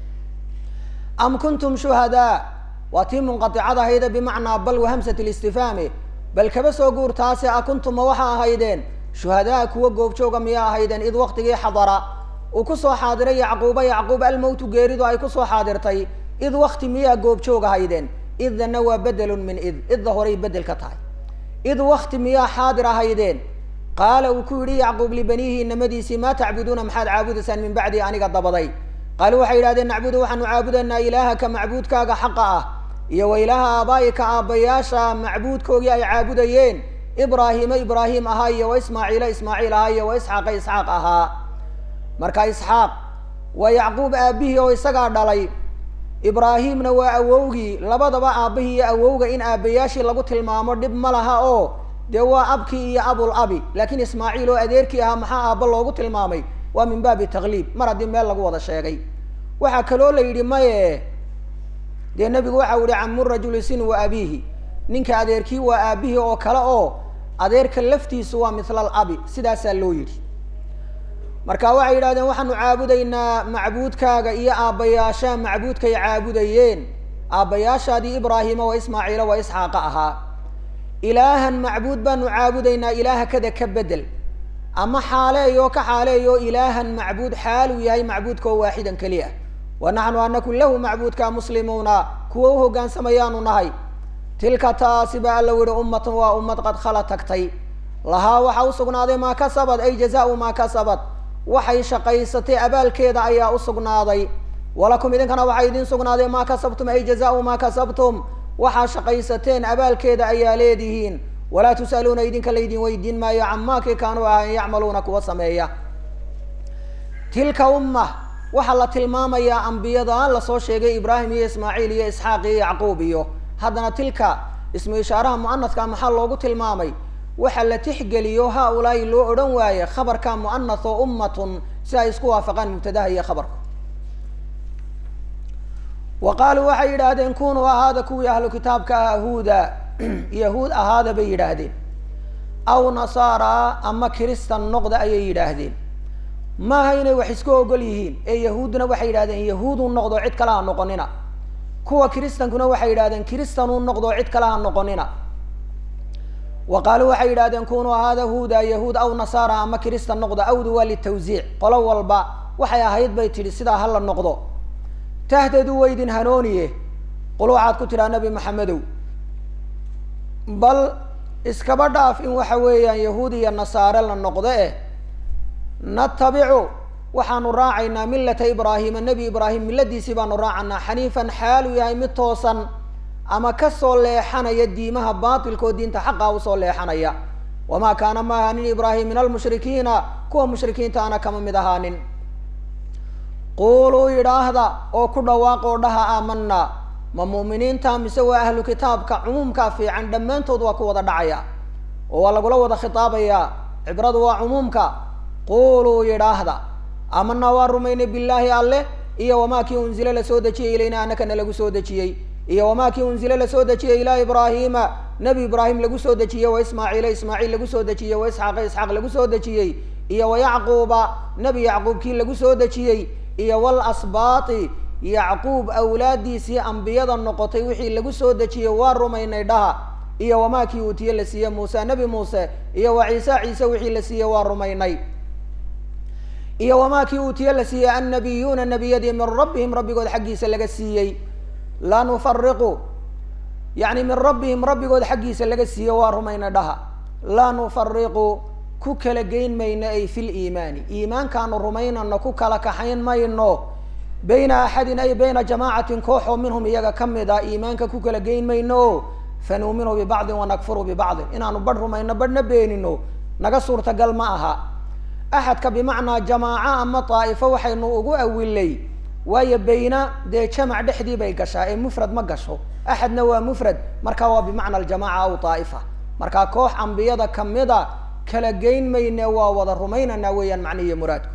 am kuntum shuhadaa waa tii munqaticada ahayda bimacnaa bal wahamsat listifhaami bal kaba soo guurtaase a kuntuma waxa ahaydeen shuhadaa kuwa goobjooga miyaa ahaydeen id waktigii xadara uu kusoo xaadiray yacquuba yacquub almowtu geeridu ay kusoo xaadirtay id wakti miyaa goobjoog ahaydeen idana waa bedelun min id idda horay bedel ka tahay id wakti miyaa xaadir ahaydeen qaala uu ku yidhi yacquub libaniihi inamadiisii maa tacbuduuna maxaad caabudaysaan min bacdi aniga dabaday qaaluu waxay yidhahdeen nacbudu waxaanu caabudaynaa ilaahaka macbuudkaaga xaqa ah iyo wa ilaaha aabaa'ika aabbayaasha macbuudkoogii ay caabudayeen ibraahiima ibraahim ahaa iyo wa ismaaciila ismaaciil ahaa iyo wa isxaaqa isxaaq ahaa marka isxaaq waa yacquub aabbihii oo isagaa dhalay ibraahimna waa awowgii labadaba aabbihii iyo awowga in aabbayaashii lagu tilmaamo dhib ma laha oo dee waa abkii iyo abul abi laakiin ismaaciil oo adeerkii ahaa maxaa aabba loogu tilmaamay waa min baabi takliib mar haddii meel lagu wada sheegay waxaa kaloo la yidhi maye dee nebigu waxau yihi camu rajuli sin wa abiihi ninka adeerkii waa aabihii oo kale oo adeerka laftiisu waa mithla alabi sidaasaa loo yidhi marka waxay yidhahdeen waxaanu caabudaynaa macbuudkaaga iyo aabbayaasha macbuudkay caabudayeen aabbayaashaadii ibraahima wa ismaaciila wa isxaaqa ahaa ilaahan macbuud baanu caabudaynaa ilaaha kada ka bedel ama xaaleeyo ka xaaleeyo ilaahan macbuud xaaluu yahay macbuudka oo waaxidan keliya wa naxnu anaku lahu macbuudka muslimuuna kuwa u hogaansamayaanu nahay tilka taasi ba alla yihi ummatan waa ummad qad khala tagtay lahaa waxaa usugnaaday maa kasabad ay jazaau maa kasabad waxay shaqaysatay abaalkeeda ayaa usugnaaday walakum idinkana waxaa idin sugnaaday maa kasabtum ay jazaau maa kasabtum waxaa shaqaysateen abaalkeeda ayaa leedihiin walaa tus'aluuna idinka laydin weydiin maayo camaakii kaanuu ahayn yacmaluuna kuwa sameeya tilka umma waxaa la tilmaamayaa ambiyada lasoo sheegay ibraahim iyo ismaaciil iyo isxaaq iyo yacquub iyo haddana tilka ismu ishaaraha mu'anaska maxaa loogu tilmaamay waxa la tixgeliyo ha-ulaahi loo odhan waaye khabarka mu'anath oo ummatun si ay isku waafaqaan mubtadaha iyo khabarka wa qaaluu waxay yidhaahdeen kunuu ahaada kuwii ahlu kitaabka ah huuda yahuud ahaada bay yidhaahdeen aw nasaara ama kiristan noqda ayay yidhaahdeen maaha inay wax isku ogol yihiin ee yahuudduna waxay yidhahdeen yahuudu noqdo cid kale ha noqonina kuwa kiristankuna waxay yidhahdeen kiristanu noqdo cid kale ha noqonina wa qaaluu waxay yidhahdeen kunuu ahaada huuda yahuud aw nasaara ama kiristan noqda awdu waa litawsiic qolo walba waxay ahayd bay tidhi sidaa hala noqdo tahtadu waydin hanooniye qul waxaad ku tidhaa nabi maxamedow bal iskaba dhaaf in waxa weeyaan yahuud iyo nasaare la noqdo eh natabicu waxaanu raacaynaa millata ibraahima nebi ibraahim milladiisii baanu raacanaa xaniifan xaalu yahay mid toosan ama kasoo leexanaya diimaha baatilkoo diinta xaqa usoo leexanaya wamaa kaana ma ahaanin ibraahim min almushrikiina kuwa mushrikiinta ana kama mid ahaanin quuluu yidhaahda oo ku dhawaaqoo dhaha aamanaa ma mu'miniinta mise waa ahlu kitaabka cumuumkaa fiican dhammaantood waa ku wada dhacaya oo waa lagula wada khitaabayaa cibradu waa cumuumka quuluu yidhaahda aamanaa waa rumaynay billaahi alleh iyo wamaa kii unzile lasoo dejiyey ilayna anakana lagu soo dejiyey iyo wamaa kii unzile lasoo dejiyey ilaa ibraahiima nebi ibraahim lagu soo dejiyey wa ismaaciila ismaaciil lagu soo dejiyey wa isxaaqa isxaaq lagu soo dejiyey iyo wa yacquuba nebi yacquub kii lagu soo dejiyey iyo wal asbaati yacquub awlaadiisii ambiyada noqotay wixii lagu soo dejiyey waa rumaynay dhaha iyo wamaa kii uutiye la siiye muuse nebi muuse iyo wa ciise ciise wixii la siiyey waa rumaynay iyo wamaa kii uutiye la siiyey annabiyuuna nebiyadii min rabbihim rabbigood xaggiisa laga siiyey laa nufariqu yacni min rabbihim rabbigood xaggiisa laga siiye waa rumayna dhaha laa nufariqu ku kala geyn mayno ay fi liimaani iimaankaanu rumaynano ku kala kaxayn mayno bayna axadin ay bayna jamaacatin koox oo minhum iyaga ka mid a iimaanka ku kala geyn mayno fanuuminu bibacdin wanakfuru bibacdin inaanu badh rumayno badhna beenino naga suurtagal ma aha axadka bimacnaa jamaaco ama daa'ifo waxaynu ugu awilay waayo bayna dee jamac dhexdii bay gashaa ee mufrad ma gasho axadna waa mufrad marka waa bimacna aljamaca aw daa'ifa markaa koox ambiyada kamida kala geyn mayne waa wada rumaynanaa weeyaan macnihiiyo muraadku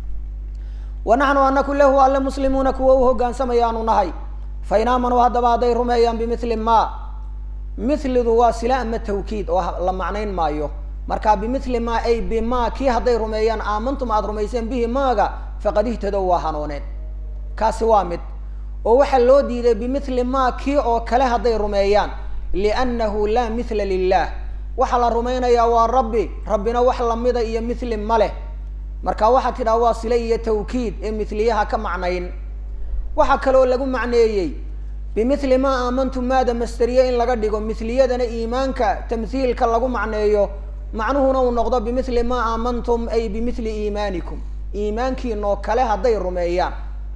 wa naxnu anaku lahu alle muslimuuna kuwa u hogaansamayaanu nahay fain aamanuu haddaba hadday rumeeyaan bimithli ma mithlidu waa sila ama tawkiid oo la macnayn maayo marka bimithli ma ay bima kii hadday rumeeyaan aamantum aada rumayseen bihi maaga faqad ihtadow waa hanuuneen kaasi waa mid oo waxaa loo diiday bimithli ma kii oo kale hadday rumeeyaan liannahu laa mithla lilah waxaa la rumaynayaa waa rabbi rabbina wax lamida iyo mithli ma leh marka waxaa tidhaha waa sile iyo tawkiid ee mithliyaha ka macnayn waxaa kaloo lagu macneeyey bimithli ma aamantum maada masteriye in laga dhigo mithliyadana iimaanka tamhiilka lagu macneeyo macnuhuna uu noqdo bimithli ma aamantum ay bimithli iimaanikum iimaankiinoo kale hadday rumeeyaan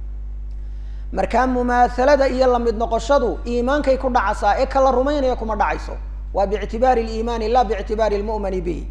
markaa mumaahalada iyo lamid noqoshadu iimaankay ku dhacaysaa ee kala rumaynaya kuma dhacayso waa biictibaari liimaani la biictibaari lmu'mani bihi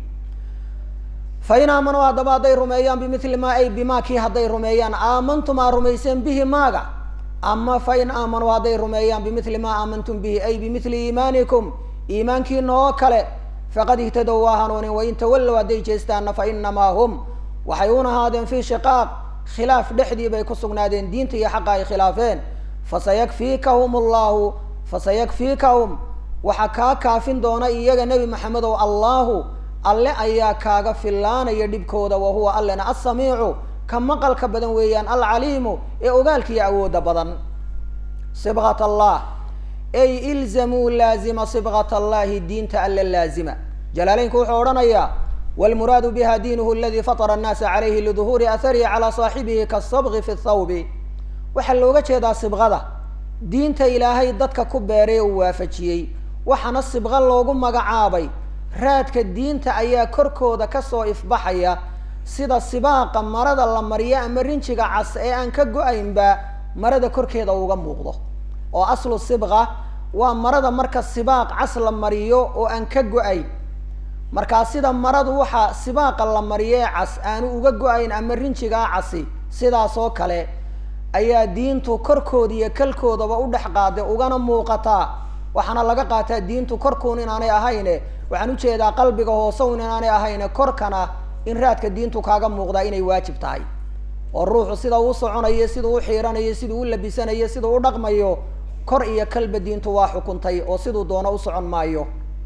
fain aamanuu haddaba hadday rumeeyaan bimithli ma ay bima kii hadday rumeeyaan aamantum aa rumayseen bihi maaga ama fain aamanuu hadday rumeeyaan bimithli ma aamantum bihi ay bimithli iimaanikum iimaankiina oo kale faqad ihtadow waa hanuunin wain tawallow hadday jeestaanna fa inamaa hum waxay un ahaadeen fii shiqaaq khilaaf dhexdii bay ku sugnaadeen diinta iyo xaqa ay khilaafeen fasayakfiikahum allahu fasayakfiikahum waxaa kaa kaafin doona iyaga nebi maxamedow allahu alle ayaa kaaga fillaanaya dhibkooda wa huwa allena assamiicu ka maqalka badan weeyaan alcaliimu ee ogaalkiiyo awoodda badan sibqat allah ay ilzamuu laazima sibqat allahi diinta alle laazima jalaaleynku wuxuu odhanayaa wlmuraadu biha diinuhu aladi fatara annaasa calayhi liduhuuri aharihi calaa saaxibihi kasabqi fi thawbi waxaa looga jeedaa sibqada diinta ilaahay dadka ku beeray uu waafajiyey waxaana sibqo loogu magacaabay raadka diinta ayaa korkooda kasoo ifbaxaya sida sibaaqa marada la mariyo ama rinjiga cas ee aan ka go-aynba marada korkeeda uga muuqdo oo aslu sibqa waa marada marka sibaaq cas la mariyo oo aan ka go-ayn markaa sida maradu waxaa sibaaqa la mariyee cas aanu uga go-ayn ama rinjigaa casi sidaas oo kale ayaa diintu korkooda iyo kalkoodaba u dhex qaaday ugana muuqataa waxaana laga qaataa diintu korkuun inaanay ahayne waxaan ujeedaa qalbiga hoosewn inaanay ahayne korkana in raadka diintu kaaga muuqdaa inay waajib tahay oo ruuxu sida uu soconayo siduu u xiiranayo siduu u labisanayo siduu u dhaqmayo kor iyo kalba diintu waa xukuntay oo siduu doono u socon maayo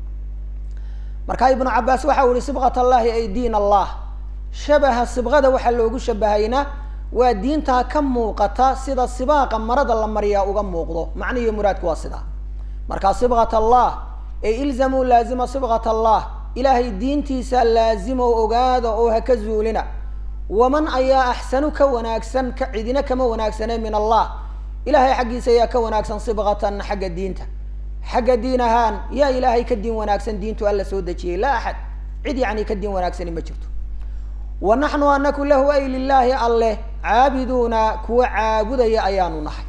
markaa ibnu cabaas waxa u yihi sibqat allahi ay diin allah shabaha sibqada waxaa loogu shabahayna waa diintaa ka muuqata sida sibaaqa marada la mariyaa uga muuqdo macnihi muraadku waa sidaa markaa sibqat allah ay ilzamuu laazima sibqat allah ilaahay diintiisa laazimo ogaada oo ha ka zuulina waman ayaa axsanu ka wanaagsan ka cidina kama wanaagsane min allah ilahay xaggiisa ayaa ka wanaagsan sibqatan xagga diinta xagga diin ahaan yaa ilaahay ka diin wanaagsan diintu alla soo dejiyey laa axad cid yacni ka diin wanaagsani ma jirto wa naxnu anaku lahu ay lilaahi alleh caabiduuna kuwa caabudaya ayaanu nahay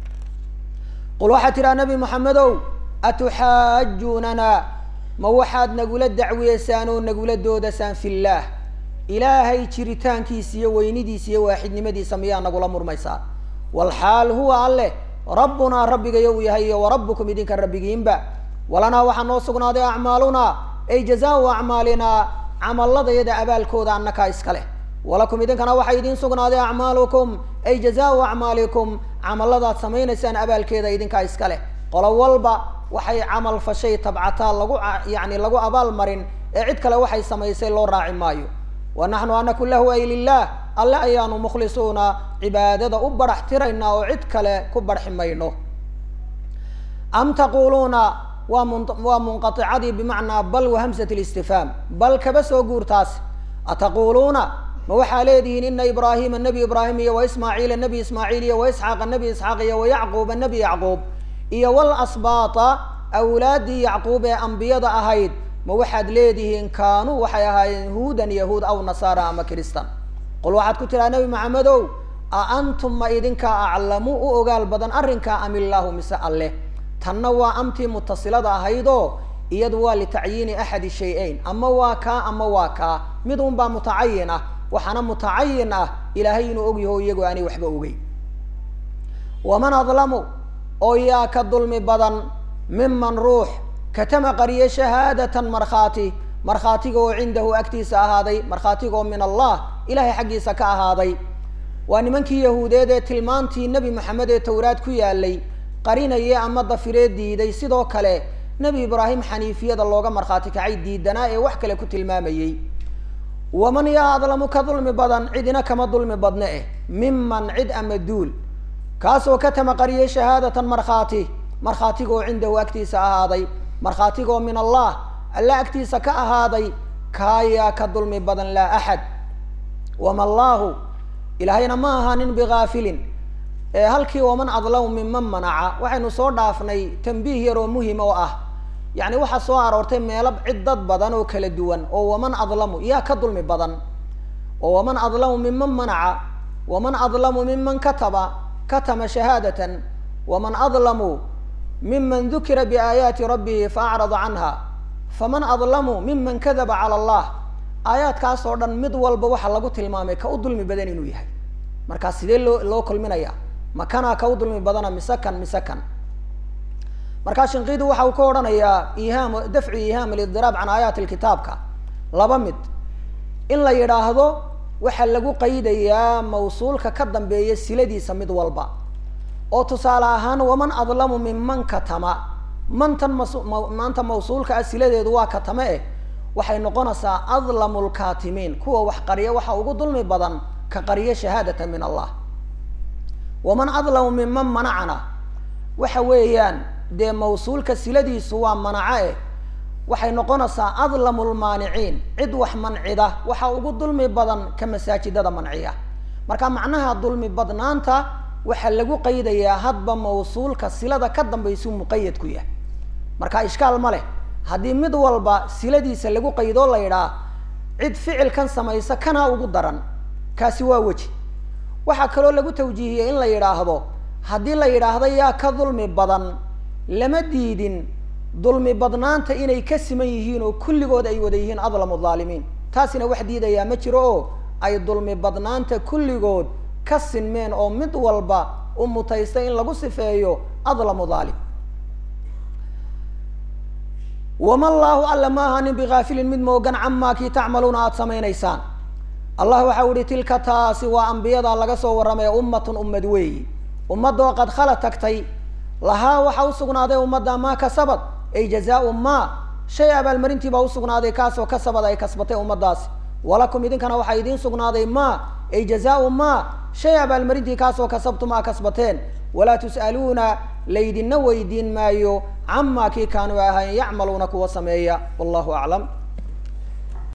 qul waxaa tidhaha nabi maxamedow atuxaajuunana ma waxaad nagula dacwiyeysaan oo nagula doodasaan fillaah ilaahay jiritaankiisa iyo weynidiisa iyo waaxidnimadiisa miyaa nagula murmaysaan walxaal huwa alleh rabbunaa rabbigayo uu yahay iyo warabbukum idinka rabbigiinba walanaa waxaa noo sugnaaday acmaalunaa ay jazaau acmaalinaa camaladayada abaalkooda annakaa iska leh walakum idinkana waxaa idiin sugnaaday acmaalukum ay jazaau acmaalikum camaladaad samaynaysaan abaalkeeda idinkaa iska leh qolo walba waxay camal fashay tabcataa lagu yani lagu abaal marin ee cid kale waxay samaysay loo raaci maayo wa naxnu anaku lahu ay lilah alle ayaanu mukhlisuuna cibaadada u barax tiraynaa oo cid kale ku barxi mayno am taquluuna waa mun waa munqaicadii bimacnaa bal wa hamsat listifhaam bal kaba soo guurtaas ataquuluuna ma waxaa leedihiin ina ibraahima nebi ibraahim iyo wa ismaaciila nebi ismaaciil iyo wa isxaaqa nebi isxaaq iyo wa yacquuba nebi yacquub iyo wal asbaata awlaaddii yacquub ee ambiyada ahayd ma waxaad leedihiin kaanuu waxay ahaayeen huudan yahuud aw nasaara ama kiristan qul waxaad ku tiraa nebi maxamedow a antum ma idinkaa aclamu u ogaal badan arrinkaa am illaahu mise alleh tanna waa amtii mutasilada ahaydoo iyadu waa litacyiini axadi shay-ayn ama waa kaa ama waa kaa mid un baa mutacayin ah waxaana mutacayin ah ilaahay inuu ogyaho iyagoo aanay waxba ogey waman adlamu oo yaa ka dulmi badan miman ruux katama qariye shahaadatan markhaati markhaatiga oo cindahu agtiisa ahaaday markhaatiga oo min allah ilahay xaggiisa ka ahaaday waa nimankii yahuudeed ee tilmaantii nebi maxamed ee towraad ku yaalay qarinaye ama dafiree diiday sidoo kale nebi ibraahim xaniifiyada looga markhaati kacay diidanaa ee wax kale ku tilmaamayey waman yaa adlamu ka dulmi badan cidina kama dulmi badne eh miman cid ama duul kaasoo katama qariyay shahaadatan markhaati markhaatigoo cindahu agtiisa ahaaday markhaatigoo min allah alla agtiisa ka ahaaday kaayaa ka dulmi badan laa axad wama allaahu ilaahayna ma ahaanin bigaafilin ee halkii waman adlamu minman manaca waxaynu soo dhaafnay tambiih yar oo muhim oo ah yacni waxaa soo aroortay meelo cid dad badan oo kala duwan oo waman adlamu yaa ka dulmi badan oo waman adlamu minman manaca waman adlamu miman kataba katama shahaadatan waman adlamu miman dukira biaayaati rabbihi faacrada canha faman adlamu miman kadaba cala allah aayaadkaas oo dhan mid walba waxaa lagu tilmaamay ka u dulmi badan inuu yahay markaa sidee loo loo kulminaya makanaa ka u dulmi badana mise kan mise kan markaa shinqidu waxa uu ka odhanayaa ihaam dafcu ihaam alidiraab can aayaati lkitaabka laba mid in la yidhaahdo waxaa lagu qaydayaa mawsuulka ka dambeeya siladiisa mid walba oo tusaale ahaan waman adlamu minman katama mantan mas maanta mawsuulka ah siladeedu waa katame eh waxay noqonaysaa adlamu lkaatimiin kuwa wax qariya waxa ugu dulmi badan ka qariya shahaadata min allah waman adlamu minman manacana waxa weeyaan dee mawsuulka siladiisu waa manaco eh waxay noqonaysaa adlamu lmaaniciin cid wax mancida waxa ugu dulmi badan ka masaajidada manciya marka macnaha dulmi badnaanta waxaa lagu qaydayaa hadba mawsuulka silada ka dambaysuu muqayad ku yahay marka ishkaal ma leh haddii mid walba siladiisa lagu qaydoo la yidhaah cid ficilkan samaysa kanaa ugu daran kaasi waa weji waxaa kaloo lagu tawjiihiyey in la yidhaahdo haddii la yidhaahdo yaa ka dulmi badan lama diidin dulmi badnaanta inay ka siman yihiin oo kulligood ay wada yihiin adlamu dhaalimiin taasina wax diidayaa ma jiro oo ay dulmi badnaanta kulligood ka sinmeen oo mid walba u mutaysta in lagu sifeeyo adlamu dhaalim wama allaahu alla ma ahanin bigaafilin mid moogan camaa kii tacmaluuna aada samaynaysaan allah waxau ihi tilka taasi waa ambiyada laga soo warramaya ummatun ummad weeyi ummadoo qad khala tagtay lahaa waxaa usugnaaday ummadda maa kasabad ay jazaau maa shay abaalmarintii baa usugnaaday kaasoo kasabad ay kasbatay ummadaasi walakum idinkana waxaa idiin sugnaaday maa ay jazaau maa shay abaalmarintii kaasoo kasabtum aa kasbateen walaa tus'aluuna laydinna weydiin maayo camaa kii kaanuu ahayn yacmaluuna kuwa sameeya wallahu aclam